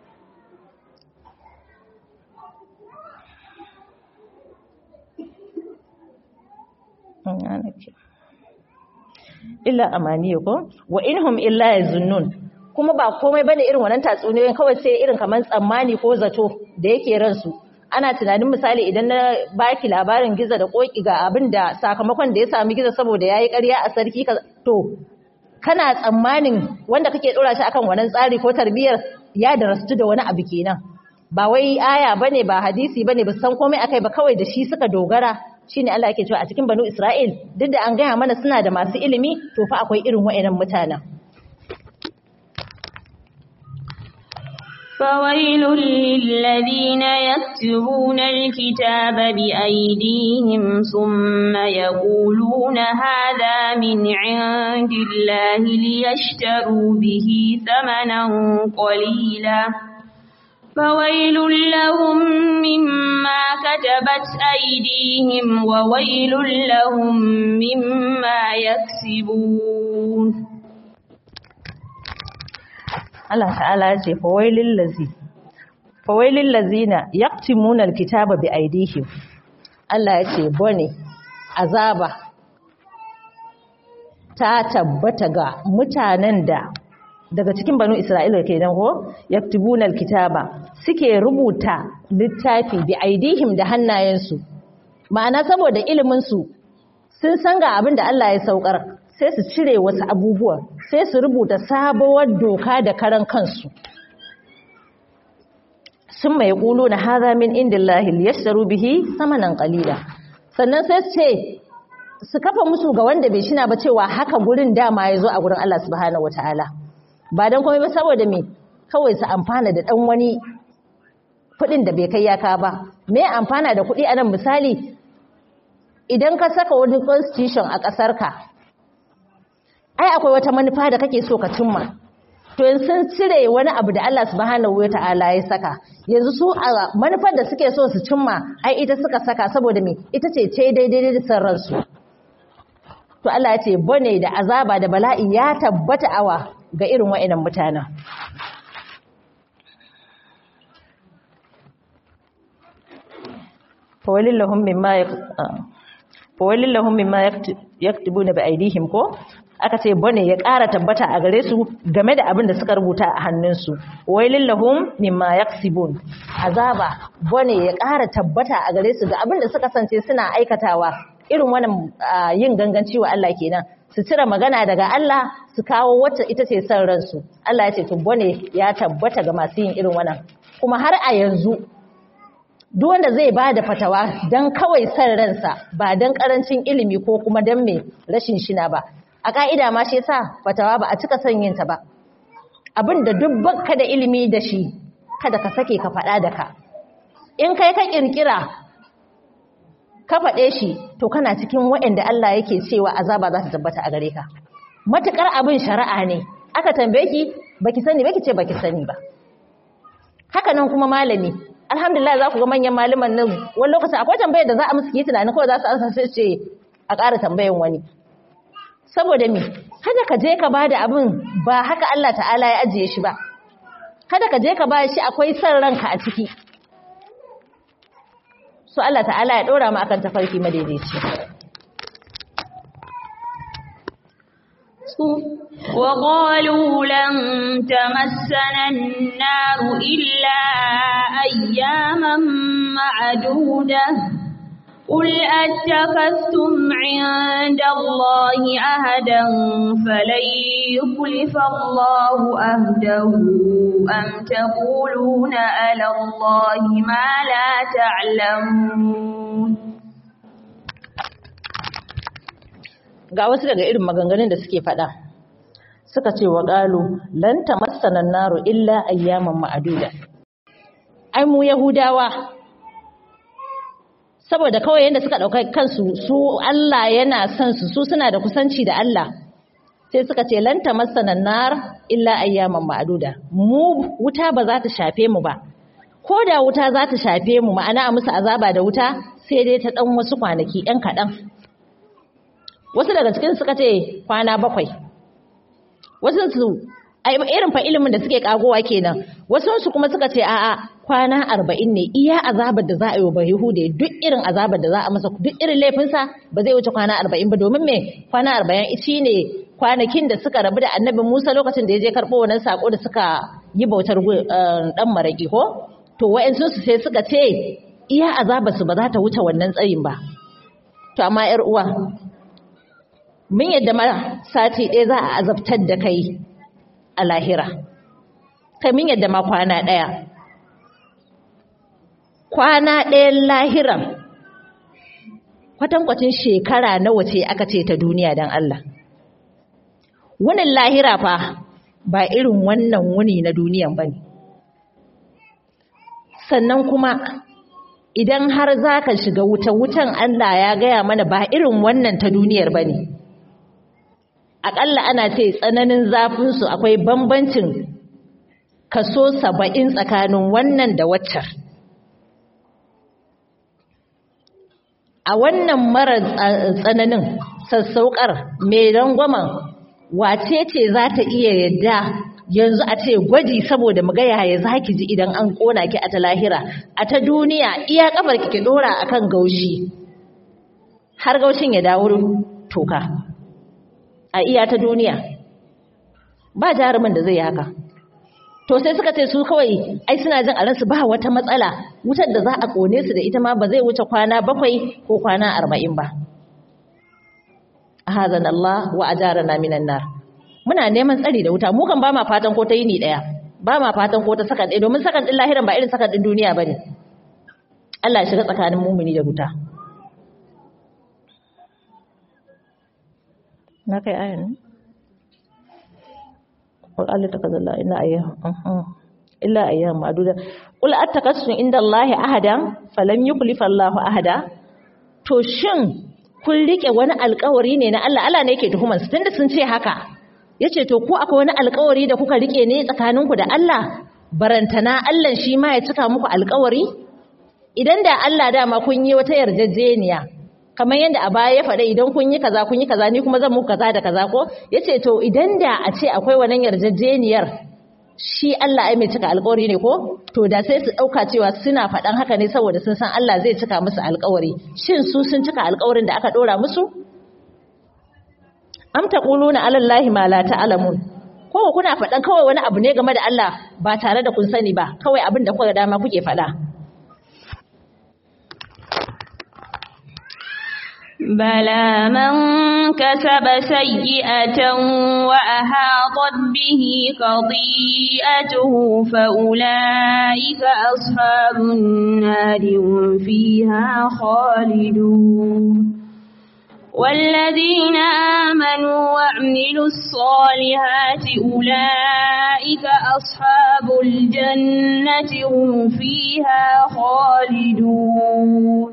illa amaniya ko wa inhum illa yazunnun kuma ba komai bane irin wannan tatsuniyoyin kawai sai irin kaman tsammani ko zato da yake ransu ana tunanin misali idan na baki labarin giza da koki ga abin da sakamakon da ya sami giza saboda yayi ƙarya a sarki to kana tsammanin wanda kake dora shi akan wannan tsari ko tarbiyyar ya darastu da wani abu kenan ba wai aya bane ba hadisi bane ba san komai akai ba kawai da shi suka dogara shine Allah yake cewa a cikin banu Isra'il duk da an gaya mana suna da masu ilimi to fa akwai irin wa'annan mutanen فويل للذين يكتبون الكتاب بأيديهم ثم يقولون هذا من عند الله ليشتروا به ثمنا قليلا فويل لهم مما كتبت أيديهم وويل لهم مما يكسبون Allah ta'ala ya ce fawailil lazi fawailil lazina yaktimuna alkitaba bi aidihim Allah ya ce bone azaba ta tabbata ga mutanen da daga cikin banu Isra'ila kenan ko yaktubuna alkitaba suke rubuta littafi bi aidihim da hannayensu ma'ana saboda ilimin su sun san ga abin da Allah ya saukar sai su cire wasu abubuwa sai su rubuta sabuwar doka da karan kansu sun mai ƙulu na haza min indillahi liyashtaru bihi samanan qalila sannan sai su ce su kafa musu ga wanda bai shina ba cewa haka gurin dama ya zo a gurin Allah subhanahu wataala ba dan komai ba saboda me kawai su amfana da dan wani kuɗin da bai kai yaka ba me amfana da kuɗi anan misali idan ka saka wani constitution a ƙasarka ai akwai wata manufa da kake so ka cimma to yanzu sun cire wani abu da Allah subhanahu wata'ala ya saka yanzu su a manufar da suke so su cimma ai ita suka saka saboda me ita ce ce daidai da san ransu to Allah ya ce bane da azaba da bala'i ya tabbata awa ga irin wa'annan mutanen fawalillahum mimma fawalillahum mimma yaktubuna bi aidihim ko aka ce bane ya ƙara tabbata a gare su game da abin da suka rubuta a hannunsu wailin lahum mimma yaksibun azaba bane ya ƙara tabbata a gare su ga abin da suka sance suna aikatawa irin wannan yin ganganci wa Allah kenan su cire magana daga Allah su kawo wacce ita ce son ransu Allah ya ce to bane ya tabbata ga masu yin irin wannan kuma har a yanzu duk wanda zai ba da fatawa don kawai son ransa ba don karancin ilimi ko kuma don mai rashin shina ba a ƙa'ida ma shi yasa fatawa ba a cika son yin ta ba abin da duk baka da ilimi da shi kada ka sake ka faɗa da ka in kai ka ƙirƙira ka faɗe shi to kana cikin waɗanda Allah yake cewa azaba za ta tabbata a gare ka matuƙar abin shari'a ne aka tambaye ki baki sani baki ce baki sani ba haka nan kuma malami alhamdulillah za ku ga manyan malaman nan wani lokacin akwai tambayar da za a musu yi tunanin kawai za su ansa sai ce a ƙara tambayan wani saboda me kada ka je ka bada abin ba haka Allah ta'ala ya ajiye shi ba kada ka je ka ba shi akwai son ranka a ciki so Allah ta'ala ya dora mu akan tafarki madaidaici وقالوا لن تمسنا النار إلا أياما معدودة قل أتخذتم عند الله أهدا فلن يخلف الله أهده أم تقولون على الله ما لا تعلمون ga wasu daga irin maganganun da suke faɗa suka ce wa ƙalu lan tamassana naru illa ayyaman ma'aduda ai mu yahudawa saboda kawai yadda suka ɗauka kansu su Allah yana son su su suna da kusanci da Allah sai suka ce lan tamassana nar illa ayyaman ma'aduda mu wuta ba za ta shafe mu ba ko da wuta za ta shafe mu ma'ana a musu azaba da wuta sai dai ta ɗan wasu kwanaki ɗan kaɗan wasu daga cikin suka ce kwana bakwai wasu su irin fa ilimin da suke kagowa kenan wasu su kuma suka ce a'a kwana arba'in ne iya azabar da za a yi wa bayahude duk irin azabar da za a masa duk irin laifinsa ba zai wuce kwana arba'in ba domin me kwana arba'in shi ne kwanakin da suka rabu da annabi musa lokacin da ya je karɓo wannan sako da suka yi bautar ɗan maraƙi ko to wa'yansu su sai suka ce iya azabar su ba za ta wuce wannan tsayin ba to amma yar uwa mun yadda ma sati ɗaya za a azabtar da kai a lahira kai mun yadda ma kwana ɗaya kwana ɗayan lahiran kwatankwacin shekara nawa ce aka ce ta duniya don Allah wunin lahira fa ba irin wannan wuni na duniyan ba ne sannan kuma idan har za ka shiga wuta wutan Allah ya gaya mana ba irin wannan ta duniyar ba ne aƙalla ana ce tsananin zafinsu akwai bambancin kaso saba'in tsakanin wannan da waccar a wannan mara tsananin sassaukar mai rangwamen wace ce za ta iya yadda yanzu a ce gwaji saboda mu ga yaya za ki ji idan an kona ki a ta lahira a ta duniya iya kafar ki ki dora akan gaushi har gaushin ya dawo toka a iya ta duniya ba jarumin da zai yi haka to sai suka ce su kawai ai suna jin a ransu ba wata matsala wutar da za a kone su da ita ma ba zai wuce kwana bakwai ko kwana arba'in ba ahazan Allah wa ajarana minan nar muna neman tsari da wuta mu kan ba ma fatan ko ta yini daya ba ma fatan ko ta sakan ɗaya domin sakan ɗin lahiran ba irin sakan ɗin duniya bane Allah ya shiga tsakanin mumuni da wuta na kai ayan qul Allah takazalla illa ayyam illa ayyam ma'duda qul attakassun inda Allah ahadan falam yukhlifa Allah ahada to shin kun rike wani alkawari ne na Allah Allah ne yake tuhumar su tunda sun ce haka yace to ko akwai wani alkawari da kuka rike ne tsakaninku da Allah barantana Allah shi ma ya cika muku alkawari idan da Allah dama kun yi wata yarjejeniya kamar yadda a baya ya faɗa idan kun yi kaza kun yi kaza ni kuma zan muku kaza da kaza ko yace to idan da a ce akwai wannan yarjejeniyar shi Allah ai mai cika alƙawari ne ko to da sai su ɗauka cewa suna faɗan haka ne saboda sun san Allah zai cika musu alƙawari shin su sun cika alƙawarin da aka ɗora musu am taquluna ala Allahi ma la ta'lamun ko kuna faɗan kawai wani abu ne game da Allah ba tare da kun sani ba kawai abin da kuka dama kuke faɗa بلى من كسب سيئة وأحاطت به خطيئته فأولئك أصحاب النار هم فيها خالدون والذين آمنوا وعملوا الصالحات أولئك أصحاب الجنة هم فيها خالدون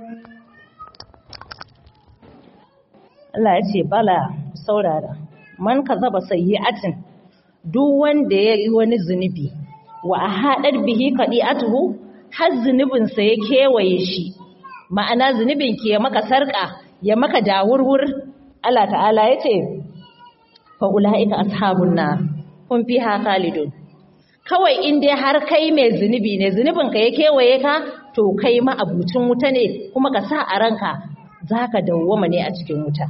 Allah ya ce bala saurara man kazaba sayyi'atin duk wanda ya yi wani zunubi wa ahadar bihi qadi'atuhu har zunubin sa ya kewaye shi ma'ana zunubin ki ya maka sarka ya maka dawurwur Allah ta'ala yace fa ulaika ashabun nar kun fiha khalidun kawai in dai har kai mai zunubi ne zunubin ka ya kewaye ka to kai ma abucin wuta ne kuma ka sa a ranka zaka dawwama ne a cikin wuta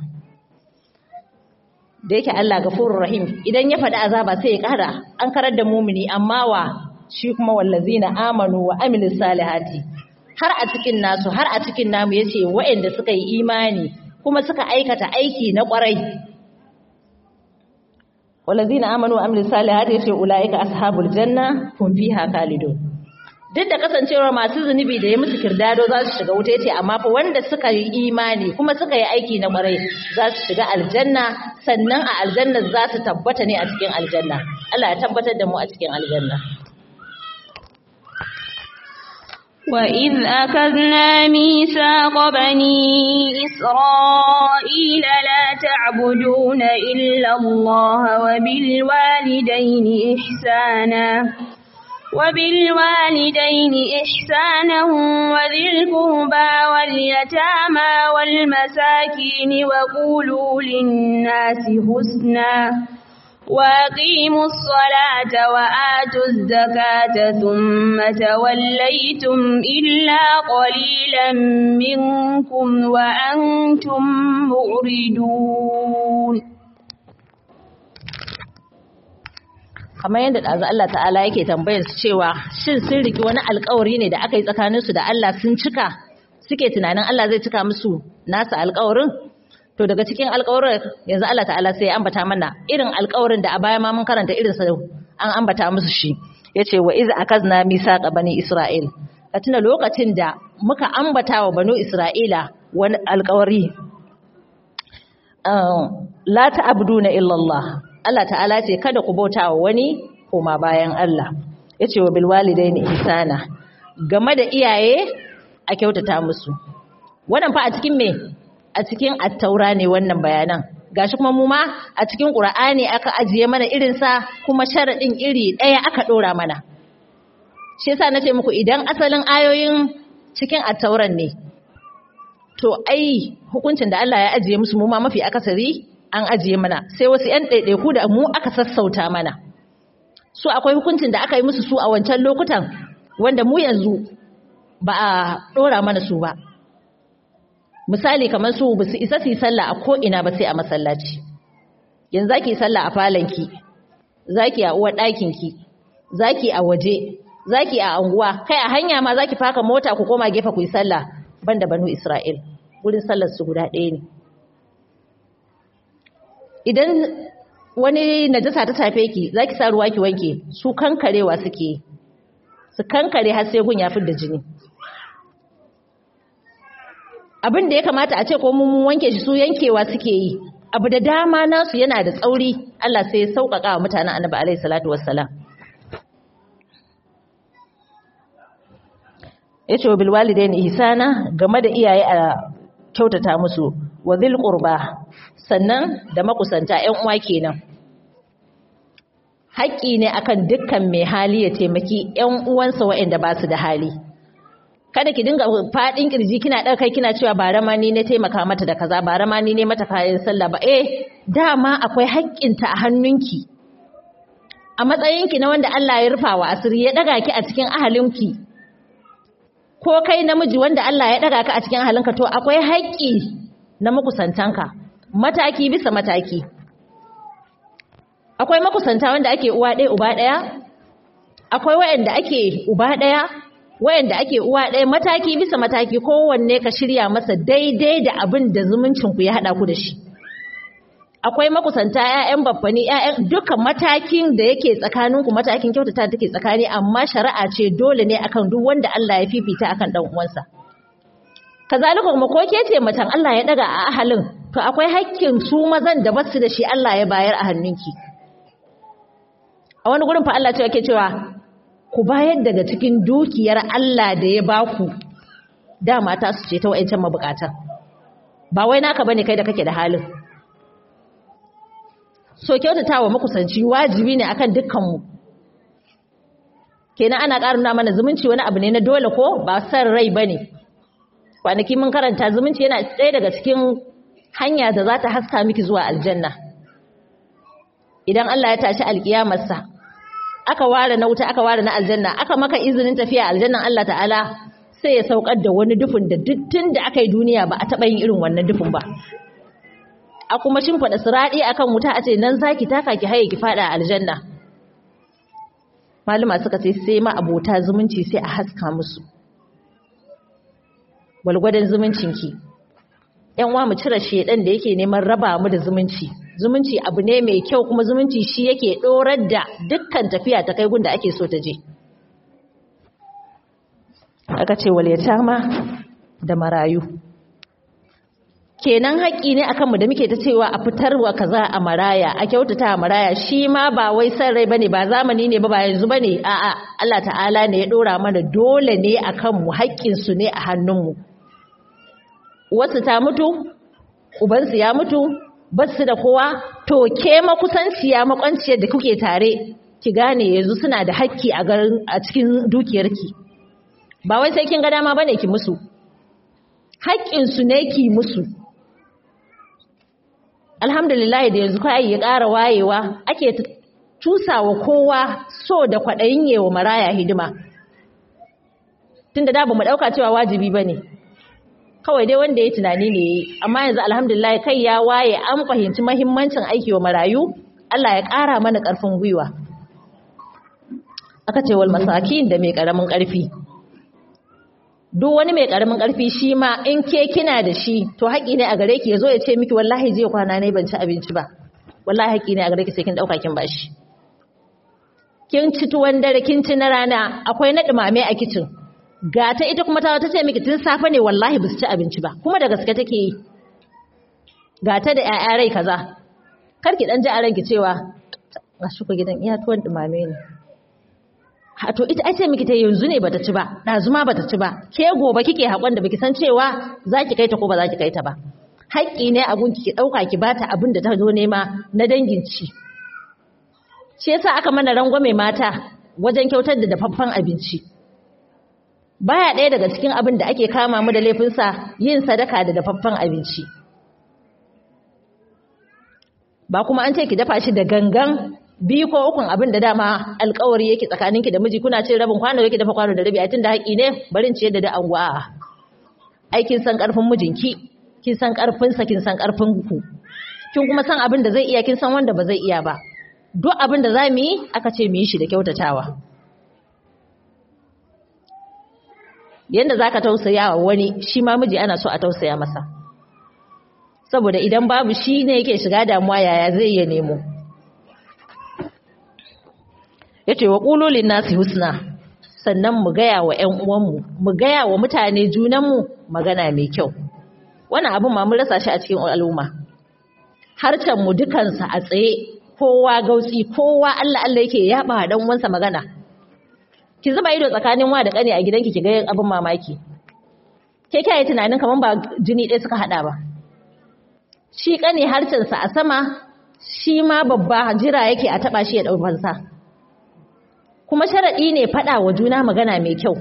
da yake Allah gafurur rahim idan ya faɗi azaba sai ya ƙara an karar da mumini amma wa shi kuma wallazina amanu wa amilus salihati har a cikin nasu har a cikin namu yace waɗanda suka yi imani kuma suka aikata aiki na ƙwarai wallazina amanu wa amilus salihati yace ulaika ashabul janna hum fiha khalidun duk da kasancewar masu zunubi da ya musu kirdado za su shiga wuta yace amma fa wanda suka yi imani kuma suka yi aiki na kwarai za su shiga aljanna sannan a aljanna za su tabbata ne a cikin aljanna Allah ya tabbatar da mu a cikin aljanna وإذ أخذنا ميثاق بني إسرائيل لا تعبدون إلا الله وبالوالدين إحسانا وبالوالدين إحسانا وذي القربى واليتامى والمساكين وقولوا للناس حسنا وأقيموا الصلاة وآتوا الزكاة ثم توليتم إلا قليلا منكم وأنتم معرضون kamar yadda ɗazu Allah ta'ala yake tambayar su cewa shin sun riki wani alkawari ne da aka yi tsakaninsu da Allah sun cika suke tunanin Allah zai cika musu nasa alkawarin to daga cikin alkawarin yanzu Allah ta'ala sai ya ambata mana irin alkawarin da a baya ma mun karanta irin sa an ambata musu shi yace wa iz akazna misaqa bani isra'il ka tuna lokacin da muka ambata wa banu isra'ila wani alkawari la ta'buduna illa Allah Allah ta'ala ce kada ku bauta wa wani koma bayan Allah yace wa bil walidaini ihsana game da iyaye a kyautata musu wannan fa a cikin me a cikin attaura ne wannan bayanan gashi kuma mu ma a cikin qur'ani aka ajiye mana irin sa kuma sharadin iri daya aka dora mana shi yasa nace muku idan asalin ayoyin cikin attauran ne to ai hukuncin da Allah ya ajiye musu mu ma mafi akasari an ajiye mana sai wasu ƴan ɗaiɗaiku da mu aka sassauta mana su akwai hukuncin da aka yi musu su a wancan lokutan wanda mu yanzu ba a ɗora mana su ba misali kamar su ba su isa su yi sallah a ko'ina ba sai a masallaci yanzu za ki yi sallah a falonki za ki a uwar ɗakinki za ki a waje za ki a anguwa kai a hanya ma za ki faka mota ku koma gefe ku yi sallah ban da banu isra'il wurin sallar su guda ɗaya ne idan wani najasa ta tafe ki za ki sa ruwa ki wanke su kankarewa suke su kankare har sai gun ya fi da jini abin da ya kamata a ce ko mun wanke shi su yankewa suke yi abu da dama nasu yana da tsauri Allah sai ya sauƙaƙa wa mutanen annabi alaihi salatu wassalam yace wa bil walidaini ihsana game da iyaye a kyautata musu wa dhil qurba sannan da makusanta ƴan uwa kenan haƙƙi ne akan dukkan mai hali ya taimaki ƴan uwansa waɗanda ba su da hali kada ki dinga fadin kirji kina ɗaga kai kina cewa bara ma ni ne taimaka mata da kaza bara ma ni ne mata kayan sallah ba eh dama akwai haƙƙinta a hannunki a matsayinki na wanda Allah ya rufa wa asiri ya ɗaga ki a cikin ahalinki ko kai namiji wanda Allah ya ɗaga ka a cikin ahalinka to akwai haƙƙi na makusantanka mataki bisa mataki akwai makusanta wanda ake uwa ɗaya uba ɗaya akwai waɗanda ake uba ɗaya wayanda ake uwa ɗaya mataki bisa mataki kowanne ka shirya masa daidai da abin da zumuncinku ya haɗa ku da shi akwai makusanta 'ya'yan babbani 'ya'yan duka matakin da yake tsakaninku matakin kyautata take tsakani amma shari'a ce dole ne akan duk wanda Allah ya fifita akan dan uwansa kazalika kuma ko ke ce matan Allah ya daga a ahalin to akwai hakkin su mazan da basu da shi Allah ya bayar a hannunki a wani gurin fa Allah ce yake cewa ku bayar daga cikin dukiyar Allah da ya baku dama ta su ce ta wa'ancan mabukatan ba wai naka bane kai da kake da halin so kyautatawa makusanci wajibi ne akan dukkanmu kenan ana ƙara nuna mana zumunci wani abu ne na dole ko ba san rai bane kwanaki mun karanta zumunci yana ɗaya daga cikin hanya da za ta haska miki zuwa aljanna idan Allah ya tashi alkiyamarsa aka ware na wuta aka ware na aljanna aka maka izinin tafiya aljannan Allah ta'ala sai ya saukar da wani dufin da tun da aka yi duniya ba a taɓa yin irin wannan dufin ba a kuma shimfiɗa siraɗi akan wuta a ce nan zaki taka ki haye ki faɗa aljanna malama suka ce sai ma abota zumunci sai a haska musu gwalgwadon zumuncinki yan uwa mu cire shedan da yake neman raba mu da zumunci zumunci abu ne mai kyau kuma zumunci shi yake dorar da dukkan tafiya ta kai gunda ake so ta je aka ce wal yatama da marayu kenan haƙƙi ne akan mu da muke ta cewa a fitarwa kaza a maraya a kyautata a maraya shi ma ba wai san rai bane ba zamani ne ba ba yanzu bane a'a Allah ta'ala ne ya dora mana dole ne akan mu haƙƙin su ne a hannun mu wasu ta mutu ubansu ya mutu basu da kowa to ke makusanciya makwanciyar da kuke tare ki gane yanzu suna da haƙƙi a garin a cikin dukiyarki ba wai sai kin ga dama bane ki musu haƙƙin su ne ki musu alhamdulillah da yanzu kai ya ƙara wayewa ake tusawa kowa so da kwaɗayin yewa maraya hidima tunda da ba mu ɗauka cewa wajibi bane kawai dai wanda ya tunani ne yayi amma yanzu alhamdulillah kai ya waye an fahimci muhimmancin aiki wa marayu Allah ya ƙara mana ƙarfin gwiwa aka ce wal masakin da mai ƙaramin ƙarfi duk wani mai ƙaramin ƙarfi shi ma in ke kina da shi to haƙi ne a gare ki yazo ya ce miki wallahi jiya kwana ne ban ci abinci ba wallahi haƙi ne a gare ki sai kin dauka kin bashi kin ci tuwon dare kin ci na rana akwai na dumame a kicin ga ta ita kuma ta ce miki tun safe ne wallahi ba su ci abinci ba kuma da gaske take yi ga ta da ƴaƴa rai kaza kar ki dan ji a ranki cewa ga shi ku gidan iya tuwon dumame ne ha to ita ai miki ta yanzu ne bata ci ba ɗazu ma bata ci ba ke gobe kike haƙon da baki san cewa za ki kai ta ko ba za ki kai ta ba haƙƙi ne abun ki ɗauka ki bata abin da ta zo nema na dangin ci shi yasa aka mana rangwame mata wajen kyautar da dafaffen abinci baya ɗaya daga cikin abin da ake kama mu da laifinsa yin sadaka da dafaffen abinci ba kuma an ce ki dafa shi da gangan biyu ko ukun abin da dama alkawari yake tsakaninki da miji kuna cin rabin kwano yake dafa kwano da rabi a tun da haƙi ne barin ciyar da da anguwa ai kin san ƙarfin mijinki kin san ƙarfinsa kin san ƙarfin ku kin kuma san abin da zai iya kin san wanda ba zai iya ba duk abin da za mu yi aka ce mu yi shi da kyautatawa yanda za ka tausaya wa wani shi ma miji ana so a tausaya masa saboda idan babu shi ne yake shiga damuwa yaya zai iya nemo ya ce wa ƙulolin nasu husna sannan mu gaya wa ‘yan uwanmu mu gaya wa mutane junanmu magana mai kyau wannan abin ma mun rasa shi a cikin al'umma harcenmu dukansa a tsaye kowa gautsi kowa Allah Allah yake yaba dan uwansa magana ki zuba ido tsakanin wa da kane a gidanki ki ga abin mamaki ke kai tunanin kaman ba jini ɗaya suka hada ba shi kane harcen sa a sama shi ma babba jira yake a taba shi ya dau fansa kuma sharadi ne fada wa juna magana mai kyau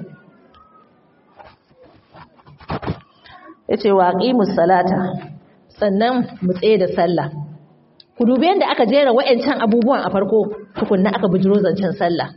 yace wa aqimus salata sannan mu tsaye da sallah ku dubi yadda aka jera wa'ancan abubuwan a farko tukunna aka bujiro zancen sallah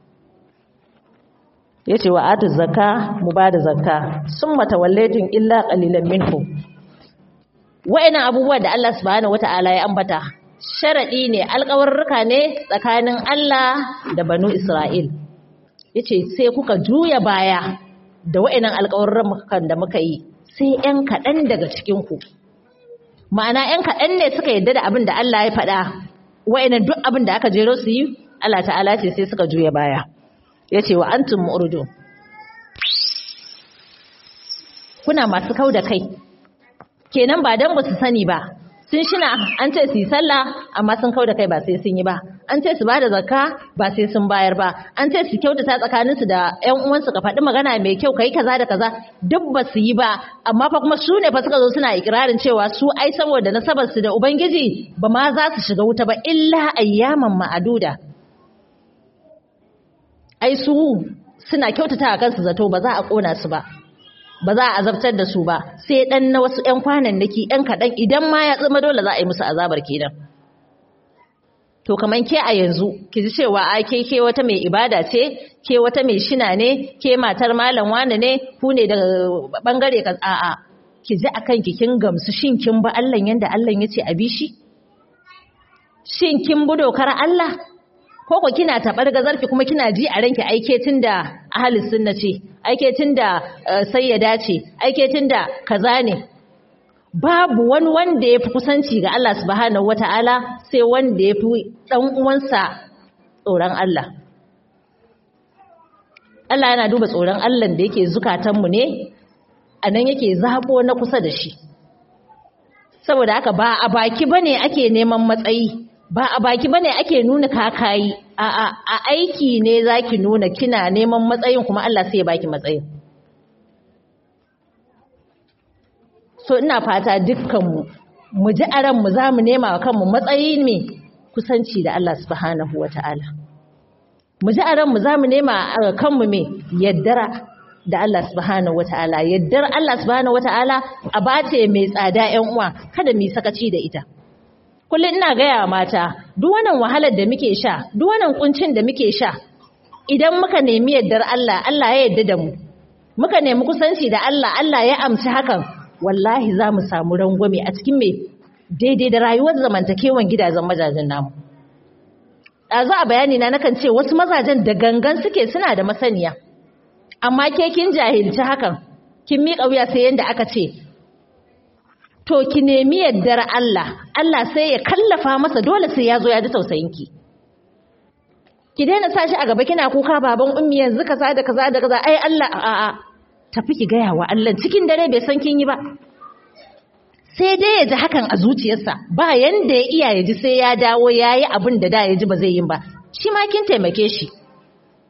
yace wa atu zakka mu bada zakka summa tawallaytum illa qalilan minhum wa'annan abubuwa da Allah subhanahu wata'ala ya ambata sharadi ne alƙawarruka ne tsakanin Allah da banu Isra'il yace sai kuka juya baya da wa'annan alƙawarrukan da muka yi sai 'yan kaɗan daga cikin ku ma'ana ‘yan kaɗan ne suka yadda da abin da Allah ya faɗa wa'inan duk abin da aka jero su yi Allah ta'ala ce sai suka juya baya ya ce wa antum mu'urdu kuna masu kau da kai kenan ba don ba su sani ba sun shina an ce su yi sallah amma sun kau da kai ba sai sun yi ba an ce su ba da zakka ba sai sun bayar ba an ce su kyautata tsakaninsu da ƴan uwansu ka faɗi magana mai kyau kai kaza da kaza duk ba su yi ba amma fa kuma su ne fa suka zo suna ikirarin cewa su ai saboda nasabar su da ubangiji ba ma za su shiga wuta ba illa ayyaman ma'aduda ai su suna kyautata a kansu zato ba za a kona su ba ba za a azabtar da su ba sai dan na wasu ƴan kwanannaki ƴan kaɗan idan ma ya zama dole za a yi musu azabar kenan to kaman ke a yanzu ki ji cewa a ke ke wata mai ibada ce ke wata mai shina ne ke matar malam wane ne ku ne daga bangare ka a'a ki ji akan ki kin gamsu shin kin ba Allah yanda Allah ya ce a bi shi shin kin bi dokar Allah ko ko kina tabar gazarki kuma kina ji a ranki aike tunda ahli sunna ce aike tunda sayyada ce aike tunda kaza ne babu wani wanda ya fi kusanci ga Allah subhanahu wata'ala sai wanda ya fi ɗan uwansa tsoron Allah. Allah yana duba tsoron Allah da yake zukatanmu ne, a nan yake zaɓo na kusa da shi. Saboda haka ba a baki ba ne ake neman matsayi, ba a baki ba ne ake nuna kakayi, a aiki ne za ki nuna kina neman matsayin kuma Allah sai ya baki matsayin. so ina fata dukkanmu mu ji a ranmu za mu nema wa kanmu matsayi ne kusanci da Allah subhanahu wa ta'ala mu ji a ranmu za mu nema a kanmu mai yaddara da Allah subhanahu wa ta'ala yaddar Allah subhanahu wa ta'ala a bace mai tsada ‘yan uwa kada mu yi sakaci da ita kullum ina gaya mata duk wannan wahalar da muke sha duk wannan kuncin da muke sha idan muka nemi yaddar Allah Allah ya yadda da mu muka nemi kusanci da Allah Allah ya amshi hakan wallahi za mu samu rangwame a cikin mai daidai da rayuwar zamantakewan gidajen mazajen namu. Ɗazu a bayani na nakan ce wasu mazajen da gangan suke suna da masaniya, amma ke kin jahilci hakan, kin miƙa wuya sai yadda aka ce, to ki nemi yaddar Allah, Allah sai ya kallafa masa dole sai ya zo ya ji tausayinki. Ki daina sa shi a gaba kina kuka baban ummi yanzu kaza da kaza da kaza ai Allah a'a tafi ki gaya wa Allah cikin dare bai san kin yi ba sai dai ya ji hakan a zuciyarsa ba yanda ya iya ya ji sai ya dawo ya yi abin da da ya ji ba zai yi ba shi ma kin taimake shi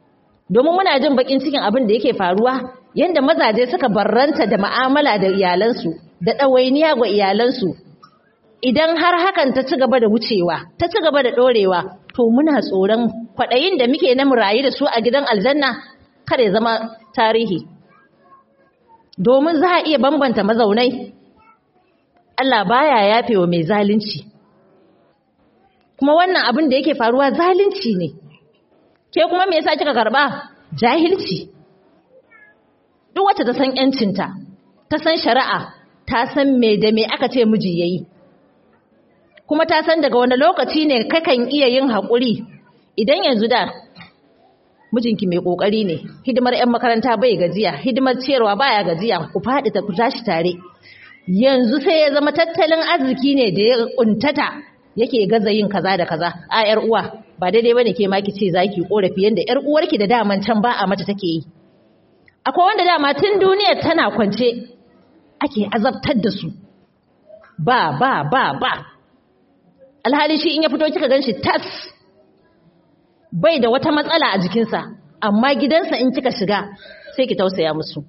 domin muna jin bakin cikin abin da yake faruwa yanda mazaje suka barranta da mu'amala da iyalansu da ɗawainiya ga iyalansu idan har hakan ta ci gaba da wucewa ta ci gaba da ɗorewa to muna tsoron kwaɗayin da muke na murayi da su a gidan aljanna kada ya zama tarihi domin za a iya bambanta mazaunai Allah baya yafewa mai zalunci kuma wannan abin da yake faruwa zalunci ne ke kuma me yasa kika karba jahilci duk wacce ta san yancinta ta san shari'a ta san me da me aka ce miji yayi kuma ta san daga wani lokaci ne kakan iya yin haƙuri idan yanzu da mijinki mai ƙoƙari ne hidimar 'yan makaranta bai gajiya hidimar ciyarwa baya gajiya ku faɗi ta ku tashi tare yanzu sai ya zama tattalin arziki ne da ya ƙuntata yake gaza yin kaza da kaza a yar uwa ba daidai bane ke ma ki ce zaki korafi yanda yar uwarki da daman can ba a mata take yi akwai wanda dama tun duniyar tana kwance ake azabtar da su ba ba ba ba alhali shi in ya fito kika ganshi tas bai da wata matsala a jikinsa amma gidansa in kika shiga sai ki tausaya musu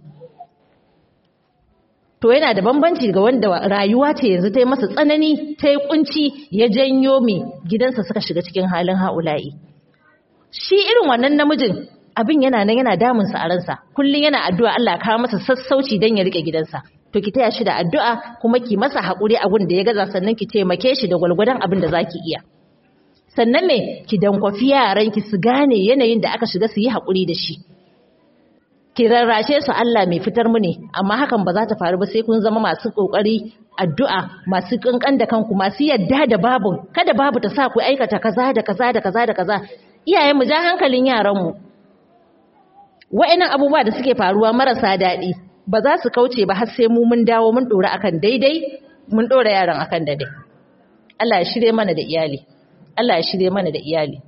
to yana da bambanci ga wanda rayuwa ce yanzu ta yi masa tsanani ta yi kunci ya janyo mai gidansa suka shiga cikin halin ha'ula'i shi irin wannan namijin abin yana nan yana damunsa a ransa kullum yana addu'a Allah kawo masa sassauci don ya rike gidansa to ki taya shi da addu'a kuma ki masa haƙuri abin da ya gaza sannan ki taimake shi da gwalgwadon abin da za ki iya sannan me ki dankwafi yaranki su gane yanayin da aka shiga su yi haƙuri da shi ki rarrashe su Allah mai fitar mu ne amma hakan ba za ta faru ba sai kun zama masu kokari addu'a masu kankan da kanku masu yadda da babu kada babu ta sa ku aikata kaza da kaza da kaza da kaza iyayen mu ja hankalin yaran mu wa'annan abubuwa da suke faruwa marasa daɗi ba za su kauce ba har sai mu mun dawo mun dora akan daidai mun dora yaran akan daidai Allah ya shirye mana da iyali Allah ya shirye mana da iyali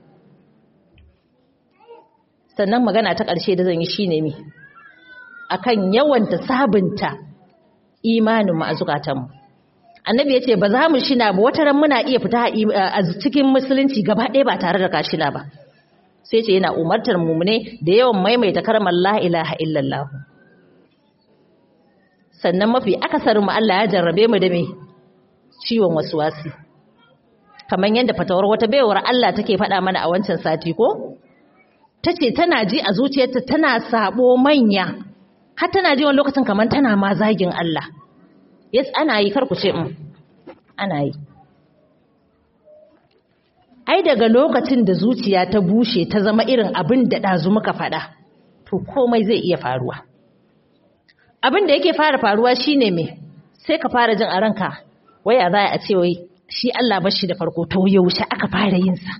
sannan magana ta ƙarshe da zan yi shine me akan yawanta sabunta imanin mu a zukatanmu annabi yace ba za mu shina ba wata ran muna iya fita a cikin musulunci gaba ɗaya ba tare da kashina ba sai ce yana umartar mu ne da yawan maimaita kalmar la ilaha illallah sannan mafi akasarin mu Allah ya jarrabe mu da me ciwon waswasi kamar yadda fatawar wata baiwar Allah take faɗa mana a wancan sati ko tace tana ji a zuciyarta tana sabo manya har tana ji wani lokacin kamar tana ma zagin Allah yes ana yi kar ku ce um ana yi ai daga lokacin da zuciya ta bushe ta zama irin abin da ɗazu muka faɗa to komai zai iya faruwa abin da yake fara faruwa shine me sai ka fara jin a ranka waya za a ce wai shi Allah ba shi da farko to yaushe aka fara yin sa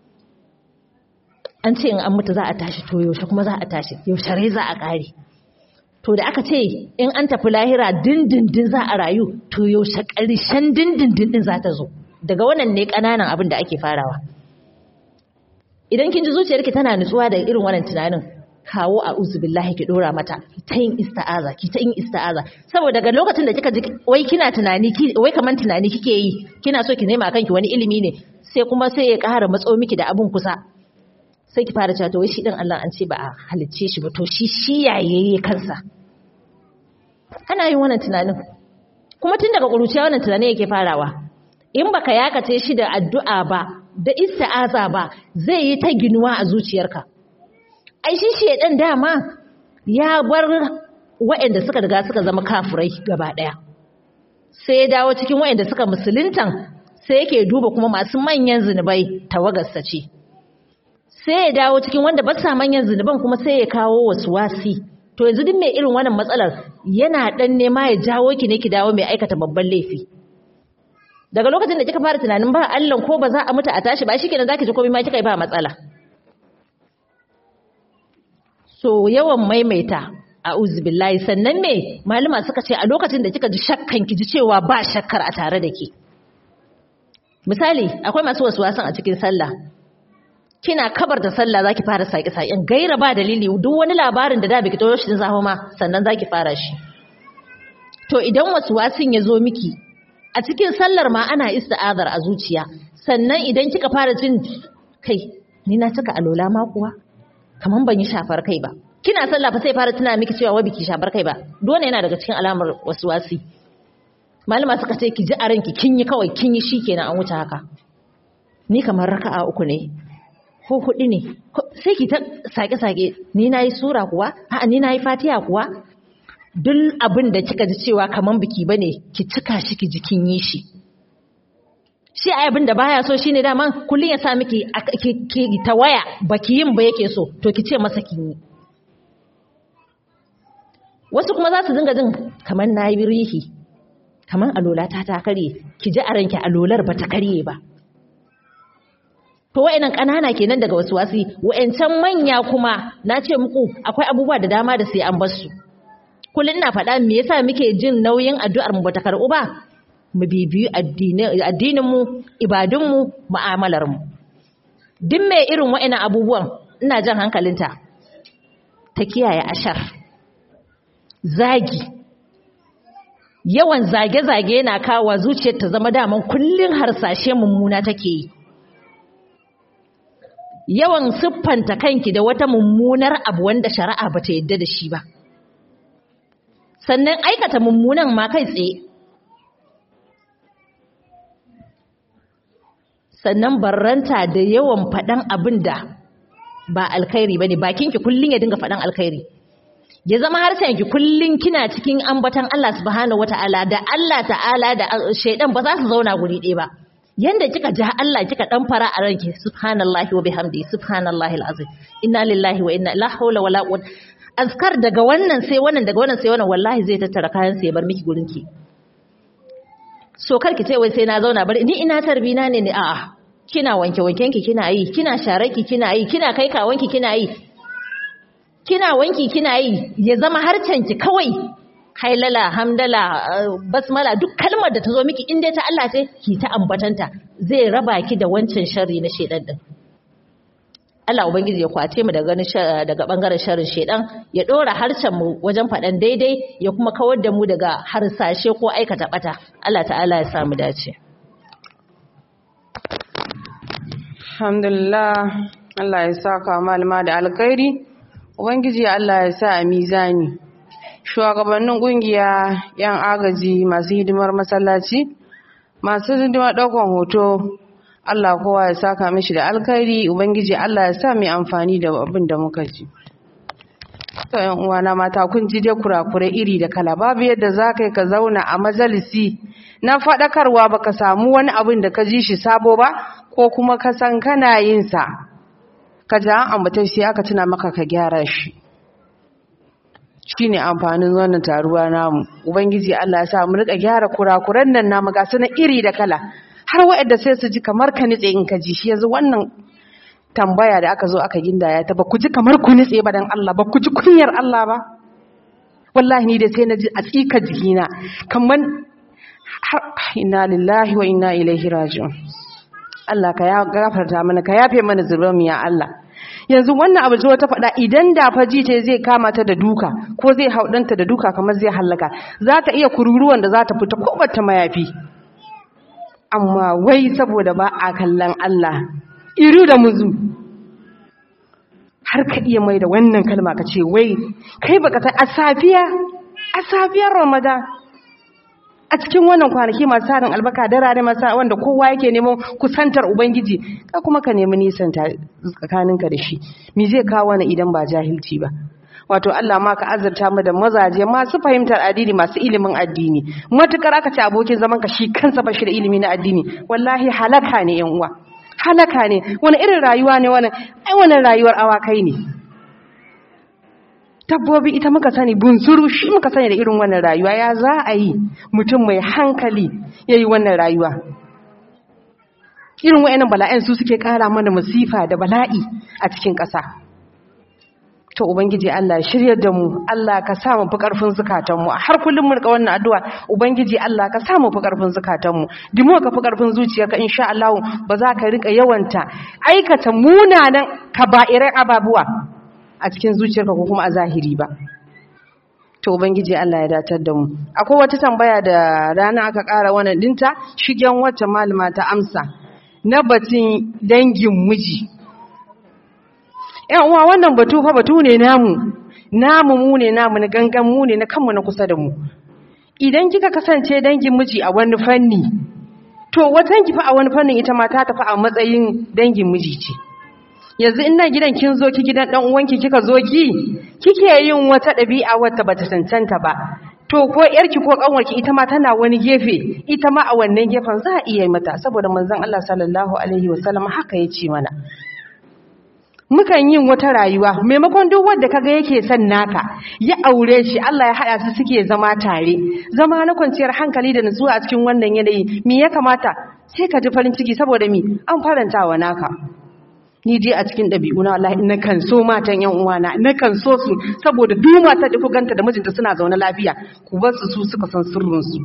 an ce in an mutu za a tashi to yaushe kuma za a tashi yaushe rai za a ƙare to da aka ce in an tafi lahira dindindin za a rayu to yaushe ƙarshen dindindin din za ta zo daga wannan ne ƙananan abin da ake farawa idan kin ji zuciyarki tana nutsuwa da irin wannan tunanin kawo a uzubillahi ki dora mata ta yin ista'aza ki ta yin ista'aza saboda daga lokacin da kika ji wai kina tunani wai kaman tunani kike yi kina so ki nema kanki wani ilimi ne sai kuma sai ya ƙara matso miki da abun kusa sai ki fara cewa to wai shi din Allah an ce ba a halicce shi ba to shi shi yayaye kansa ana yin wannan tunanin kuma tun daga ƙuruciya wannan tunanin yake farawa in baka yakace shi da addu'a ba da ista'aza ba zai yi ta ginuwa a zuciyarka ai shi shedan dama ya bar waɗanda suka riga suka zama kafirai gaba ɗaya sai ya dawo cikin waɗanda suka musuluntan sai yake duba kuma masu manyan zunubai tawagarsa ce sai ya dawo cikin wanda ba sa manyan zunuban kuma sai ya kawo wasu wasi to yanzu duk mai irin wannan matsalar yana dan nema ya jawo ki ne ki dawo mai aikata babban laifi daga lokacin da kika fara tunanin ba Allah ko ba za a mutu a tashi ba shikenan zaki ji komai ma kika yi ba matsala so yawan maimaita a'udhu billahi sannan me malama suka ce a lokacin da kika ji shakkan ki ji cewa ba shakkar a tare da ke misali akwai masu wasan a cikin sallah kina kabar da sallah zaki fara saki sakin gaira ba dalili duk wani labarin da da biki tayo shi zaho ma sannan zaki fara shi to idan wasin ya zo miki a cikin sallar ma ana ista'azar a zuciya sannan idan kika fara jin kai ni na cika alola ma kuwa kaman ban yi shafar kai ba kina sallah fa sai fara tuna miki cewa wai biki shafar kai ba dole yana daga cikin alamar wasi. malama suka ce ki ji a ranki kin yi kawai kin yi shikenan an wuce haka ni kamar raka'a uku ne ko hudu ne sai ki ta sake-sake ni nayi sura kuwa a'a ni nayi fatiha kuwa duk abin da kika ji cewa kaman biki bane ki cika shi ki ji kin yi shi shi ai abin da baya so shine daman kullun ya sa miki ki ta waya baki yin ba yake so to ki ce masa kin yi wasu kuma za su dinga jin kamar nayi rihi kamar alola ta ta karye ki ji a ranki alolar ba ta karye ba to wa'annan kanana kenan daga wasu wasi wa'ancan manya kuma na ce muku akwai abubuwa da dama da sai an bar su kullun ina faɗa me yasa muke jin nauyin addu'ar mu bata karɓu ba mu bibiyu addinin mu ibadun mu mu'amalar mu duk mai irin wa'annan abubuwan ina jan hankalinta ta kiyaye ashar zagi yawan zage-zage yana kawo zuciyar ta zama daman kullun harsashe mummuna take yi yawan siffanta kanki da wata mummunar abu wanda shari'a bata yadda da shi ba sannan aikata mummunan ma kai tsaye sannan barranta da yawan faɗan abin da ba alkhairi bane bakinki kullun ya dinga faɗan alkhairi ya zama harshenki kullun kina cikin ambatan Allah subhanahu wataala da Allah ta'ala da shaidan ba za su zauna guri ɗaya ba yanda kika ja Allah kika dan fara a ranki subhanallahi wa bihamdi subhanallahi alazim inna lillahi wa inna la hawla wala quwwata azkar daga wannan sai wannan daga wannan sai wannan wallahi zai tattara kayan sai ya bar miki gurin ki so kar ki ce wai sai na zauna bari ni ina tarbina ne ne a'a kina wanke wanken ki kina yi kina share ki kina yi kina kai kawanki kina yi kina wanki kina yi ya zama harcen ki kawai hailala hamdala basmala duk kalmar da ta zo miki in dai ta Allah ce ki ta ambatanta zai raba ki da wancan sharri na shedan din Allah ubangiji ya kwace mu daga daga bangaren sharrin shedan ya dora harshen mu wajen fadan daidai ya kuma kawar da mu daga harsashe ko aikata bata Allah ta'ala ya samu dace alhamdulillah Allah ya saka malama da alkhairi ubangiji Allah ya sa a mizani shugabannin kungiya yan agaji masu hidimar masallaci masu hidimar daukan hoto Allah kowa ya saka mishi da alkhairi ubangiji Allah ya sa mai amfani da abin da muka ji to yan uwana mata kun ji dai kurakure iri da kala babu yadda za ka ka zauna a majalisi na faɗakarwa baka samu wani abin da ka ji shi sabo ba ko kuma ka san kana yin sa ka ji an ambata shi aka tuna maka ka gyara shi shine amfanin wannan taruwa namu ubangiji Allah ya sa mu rika gyara kurakuran nan namu ga su na iri da kala har waɗanda sai su ji kamar ka nitse in ka ji shi yanzu wannan tambaya da aka zo aka gindaya ta ba ku ji kamar ku nitse ba dan Allah ba ku ji kunyar Allah ba wallahi ni da sai na ji a tsika jikina kamar har inna lillahi wa inna ilaihi raji'un Allah ka ya gafarta mana ka yafe mana zurbanmu ya Allah yanzu wannan abu zuwa ta faɗa idan da faji ta zai kama ta da duka ko zai haudanta da duka kamar zai hallaka za ta iya kururuwan da za ta fita ko bata mayafi amma wai saboda ba a kallon Allah iru da muzu har ka iya mai da wannan kalma ka ce wai kai baka san a safiya a safiyar Ramadan a cikin wannan kwanaki masu tarin albaka darare masa wanda kowa yake neman kusantar ubangiji ka kuma ka nemi nisan tsakaninka da shi me zai kawo wani idan ba jahilci ba wato Allah ma ka azurta mu da mazaje masu fahimtar addini masu ilimin addini matukar aka ce abokin zaman ka shi kansa ba shi da ilimi na addini wallahi halaka ne yan uwa halaka ne wani irin rayuwa ne wannan ai wannan rayuwar awakai ne dabbobi ita muka sani bunsuru shi muka sani da irin wannan rayuwa ya za a yi mutum mai hankali ya yi wannan rayuwa irin wa'yanan bala'in su suke kara mana masifa da bala'i a cikin ƙasa to ubangiji Allah shiryar da mu Allah ka sa mu fi karfin zukatanmu har kullum mu rika wannan addu'a ubangiji Allah ka sa mu fi karfin zukatanmu dimo ka fi karfin zuciyarka insha Allah ba za ka rika yawanta aikata munanan kaba'irai ababuwa a cikin zuciyarka ko kuma a zahiri ba to ubangiji Allah ya datar da mu akwai wata tambaya da rana aka ƙara wannan dinta shigen wacce malama ta amsa na batun dangin miji yan uwa wannan batu fa batu ne namu namu mu ne namu na gangan mu ne na kanmu na kusa da mu idan kika kasance dangin miji a wani fanni to watan ki fa a wani fannin ita ma ta tafi a matsayin dangin miji ce yanzu in nan gidan kin zo ki gidan dan uwanki kika zo ki kike yin wata ɗabi'a wata bata cancanta ba to ko yarki ko kanwarki ita ma tana wani gefe ita ma a wannan gefen za a iya mata saboda manzon Allah sallallahu alaihi wasallam haka ya ce mana mukan yin wata rayuwa maimakon duk wanda kaga yake son naka ya aure shi Allah ya hada su suke zama tare zama na kwanciyar hankali da nutsuwa a cikin wannan yanayi me ya kamata sai ka ji farin ciki saboda mi an faranta wa naka ni dai a cikin ɗabi'una wallahi na kan so matan yan uwana na kan so su saboda duk mata da ganta da mijinta suna zaune lafiya ku bar su su suka san sirrin su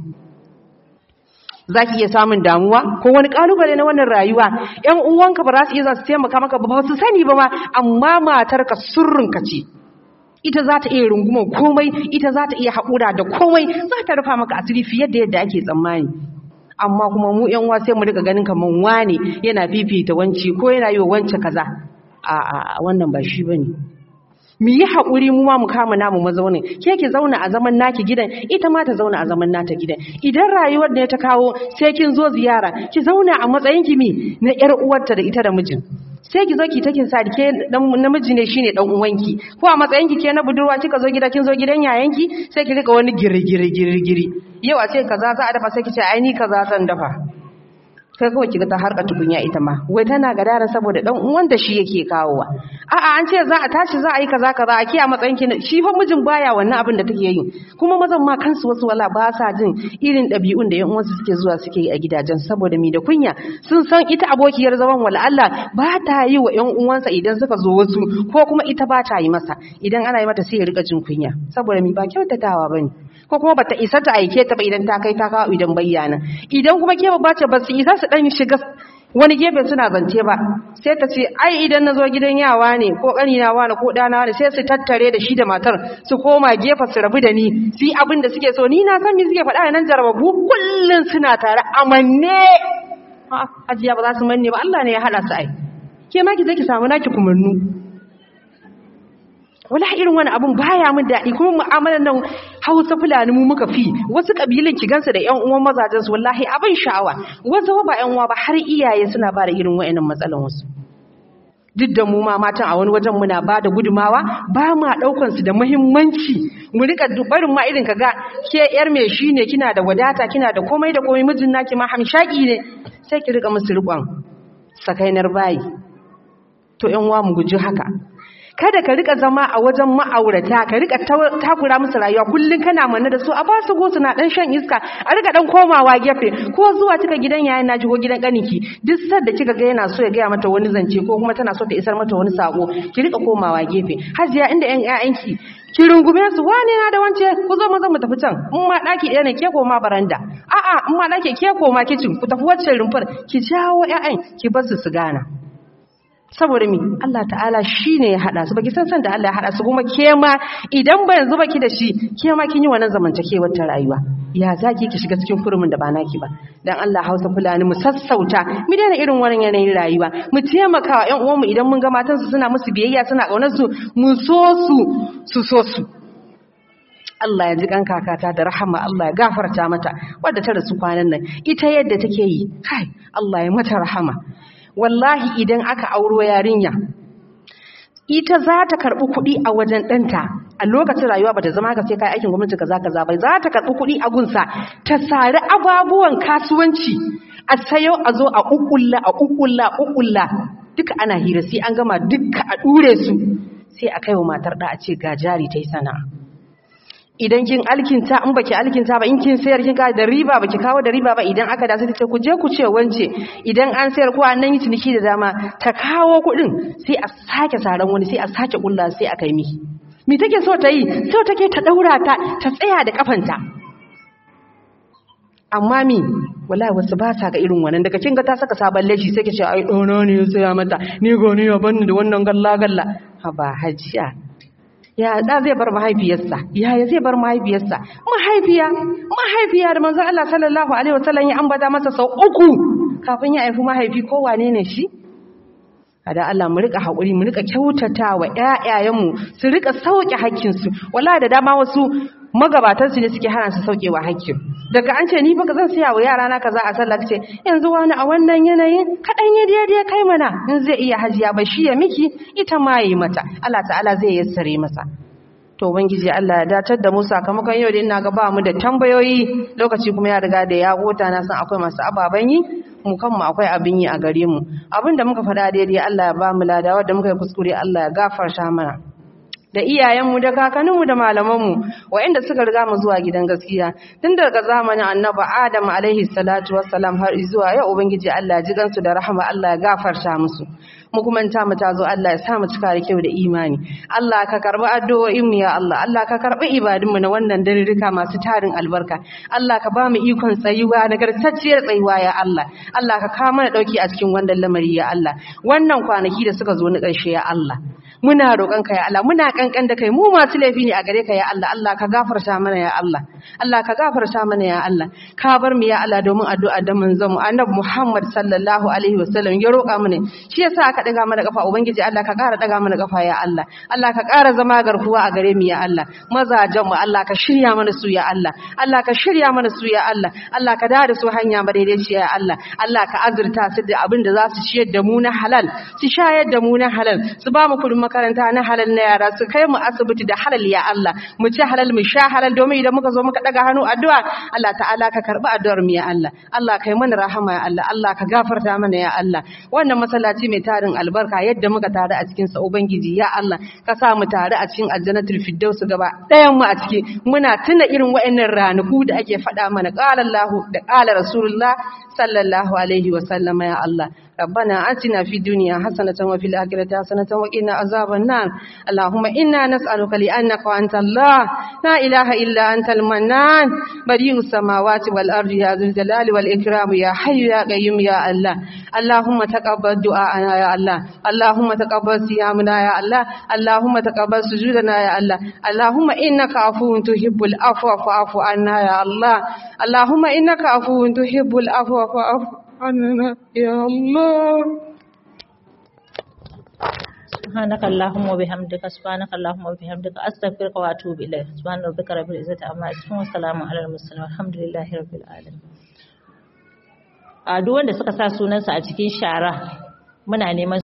zaki iya samun damuwa ko wani kalubale na wannan rayuwa yan uwanka ba za su iya za su taimaka maka ba su sani ba ma amma matarka sirrin ka ce ita za ta iya rungumar komai ita za ta iya haƙura da komai za ta rufa maka asiri fiye da yadda ake tsammani amma kuma mu yan uwa sai mu rika ganin kaman wane yana fifita wanci ko yana yi wa wance kaza a a wannan ba shi bane mu yi haƙuri mu ma mu kama namu mazaunin ke ki zauna a zaman naki gidan ita ma ta zauna a zaman nata gidan idan rayuwar ne ta kawo sai kin zo ziyara ki zauna a matsayin ki mi na yar uwarta da ita da mijin sai ki zo ki takin sa ke dan namiji ne shine dan uwanki ko a matsayin ki ke na budurwa kika zo gida kin zo gidan yayanki sai ki rika wani girgiri girgiri yau a ce kaza za a dafa sai ki ce ai ni kaza zan dafa kai kawai kiga ta harka tukunya ita ma wai tana gadara saboda dan uwan da shi yake kawowa a'a an ce za a tashi za a yi kaza kaza a kiya matsayin ki shi fa mijin baya wannan abin da take yi kuma mazan ma kansu wasu wala ba sa jin irin ɗabi'un da yan uwansu suke zuwa suke yi a gidajen saboda mi da kunya sun san ita abokiyar zaman wala Allah ba ta yi wa yan uwansa idan suka zo wasu ko kuma ita ba ta yi masa idan ana yi mata sai ya rika jin kunya saboda mi ba kyautatawa bane ko kuma bata isa ta aike ta ba idan ta kai ta kawo idan bayyana idan kuma ke ba ce ba su isa su dan shiga wani gefe suna zance ba sai ta ce ai idan na zo gidan yawa ne ko ƙanina wani ko ɗana ne sai su tattare da shi da matar su koma gefe su rabu da ni su yi abin da suke so ni na san me suke faɗa nan jarababu kullum suna tare amanne hajiya ba za su manne ba Allah ne ya haɗa su ai ke ma ki je ki samu naki kumannu wala irin wani abun baya mun daɗi kuma mu'amalar nan Hausa Fulani mu muka fi wasu kabilan ki gansu da ƴan uwan mazajen su wallahi abin sha'awa wasu ba ƴan uwa ba har iyaye suna ba da irin wayannan matsalan wasu duk da mu ma matan a wani wajen muna ba da gudumawa ba ma daukan su da muhimmanci mu rika barin ma irin kaga ke yar me shine kina da wadata kina da komai da komai mijin naki ma hamshaki ne sai ki rika musu riƙon sakainar bayi to ƴan uwa mu guji haka kada ka rika zama a wajen ma'aurata ka rika takura musu rayuwa kullun kana manne da su a basu go suna dan shan iska a rika dan komawa gefe ko zuwa kika gidan yayin naji ko gidan kaninki duk sadda kika ga yana so ya gaya mata wani zance ko kuma tana so ta isar mata wani sako ki rika komawa gefe hajiya inda yan ƴaƴanki ki rungume su wane na da wance ku zo maza mu tafi can in ma daki ɗaya ne ke koma baranda a'a in ma daki ke koma kicin ku tafi wacce rumfar ki jawo ƴaƴan ki bar su su gana saboda mi Allah ta'ala shi ne ya haɗa su baki san san da Allah ya haɗa su kuma ke ma idan ba yanzu baki da shi ke ma kin yi wannan zamantakewar ta rayuwa ya zaki ki shiga cikin kurumin da ba naki ba dan Allah Hausa Fulani mu sassauta mu daina irin wannan yanayin rayuwa mu taimaka wa ƴan uwanmu idan mun ga matan su suna musu biyayya suna kaunar su mu so su su so su Allah ya ji kan kakata da rahama Allah ya gafarta mata wadda ta rasu kwanan nan ita yadda take yi kai Allah ya mata rahama wallahi idan aka auro yarinya ita za ta karɓi kuɗi a wajen ɗanta a lokacin rayuwa ba ta zama ka sai kai aikin gwamnati kaza kaza ba za ta karɓi kuɗi a gunsa ta sari ababuwan kasuwanci a sayo a zo a ƙuƙulla a ƙuƙulla a ƙuƙulla duka ana hira sai an gama duka a ɗure su sai a kai wa matar ɗa a ce ga jari ta yi sana'a idan kin alkinta in baki alkinta ba in kin sayar kin ka da riba baki kawo da riba ba idan aka da sai ku je ku ce wance idan an sayar ko an yi ciniki da dama ta kawo kuɗin sai a sake saran wani sai a sake kulla sai a kai miki me take so ta yi so take ta daura ta ta tsaya da kafanta amma mi wallahi wasu ba sa ga irin wannan daga kin ga ta saka sabon leshi sai ke ce ai dono ne ya tsaya mata ni goni ya banni da wannan galla galla ha ba hajiya ya da zai bar mahaifiyarsa yaya zai bar mahaifiyarsa mahaifiya mahaifiya da manzo Allah sallallahu alaihi wasallam ya ambata masa sau uku kafin ya haifi mahaifi ko wane ne shi da Allah mu rika haƙuri mu rika kyautata wa ƴaƴayenmu su rika sauke hakkinsu wallahi da dama wasu magabatan su ne suke hana su sauke wa hakkin daga an ce ni fa zan siya wa yara na kaza a sallah ce yanzu wani a wannan yanayin kadan ya daidai kai mana in zai iya hajiya ba shi ya miki ita ma yi mata Allah ta'ala zai yassare masa to ubangiji Allah ya datar da mu sakamakon yau da ina ga ba mu da tambayoyi lokaci kuma ya riga da ya gota na san akwai masu ababen yi mu kanmu akwai abin yi a gare mu abin da muka faɗa daidai Allah ya ba mu ladawa da muka yi kuskure Allah ya gafarta mana da iyayenmu da kakanninmu da malamanmu waɗanda suka riga mu zuwa gidan gaskiya tun daga zamanin annabi Adam alaihi salatu wassalam har zuwa yau ubangiji Allah ya ji gansu da rahama Allah ya gafarta musu mu kuma ta mu tazo Allah ya sa mu cika da kyau da imani Allah ka karbi addu'o'in mu ya Allah Allah ka karbi ibadun mu na wannan darirrika masu tarin albarka Allah ka ba mu ikon tsayuwa nagartacciyar tsayuwa ya Allah Allah ka kawo mana dauki a cikin wannan lamari ya Allah wannan kwanaki da suka zo na ƙarshe ya Allah muna roƙon ka ya Allah muna kankan da kai mu masu laifi ne a gare ka ya Allah Allah ka gafarta mana ya Allah Allah ka gafarta mana ya Allah ka bar mu ya Allah domin addu'a da manzon mu annabi Muhammad sallallahu alaihi wasallam ya roƙa mana shi yasa aka daga mana kafa ubangiji Allah ka ƙara daga mana kafa ya Allah Allah ka ƙara zama garkuwa a gare mu ya Allah mazajen mu Allah ka shirya mana su ya Allah Allah ka shirya mana su ya Allah Allah ka da su hanya madaidaiciya ya Allah Allah ka azurta su da abin da za su ciyar da mu na halal su shayar da mu na halal su ba mu kudin makaranta na halal na yara su kai mu asibiti da halal ya Allah mu ci halal mu sha halal domin idan muka zo muka daga hannu addu'a Allah ta'ala ka karbi addu'ar mu ya Allah Allah kai mana rahama ya Allah Allah ka gafarta mana ya Allah wannan masallaci mai tarin albarka yadda muka tare a cikin sa ubangiji ya Allah ka sa mu tare a cikin aljannatul firdaus gaba ɗayan mu a ciki muna tuna irin wa'annan ranaku da ake faɗa mana qala Allah da qala Rasulullah sallallahu alaihi wa sallama ya Allah ربنا آتنا في الدنيا حسنة وفي الآخرة حسنة وقنا عذاب النار اللهم إنا نسألك لأنك أنت الله لا إله إلا أنت المنان بديع السماوات والأرض يا ذو الجلال والإكرام يا حي يا قيوم يا الله اللهم تقبل دعاءنا يا الله اللهم تقبل صيامنا يا الله اللهم تقبل سجودنا يا الله اللهم إنك عفو تحب العفو فاعف عنا يا الله اللهم إنك عفو تحب العفو فاعف عنا يا الله سبحانك اللهم وبحمدك سبحانك اللهم وبحمدك استغفرك واتوب اليك سبحان ربك رب العزه عما يصفون وسلام على المرسلين والحمد لله رب العالمين a duk wanda suka sa sunansa a cikin shara muna neman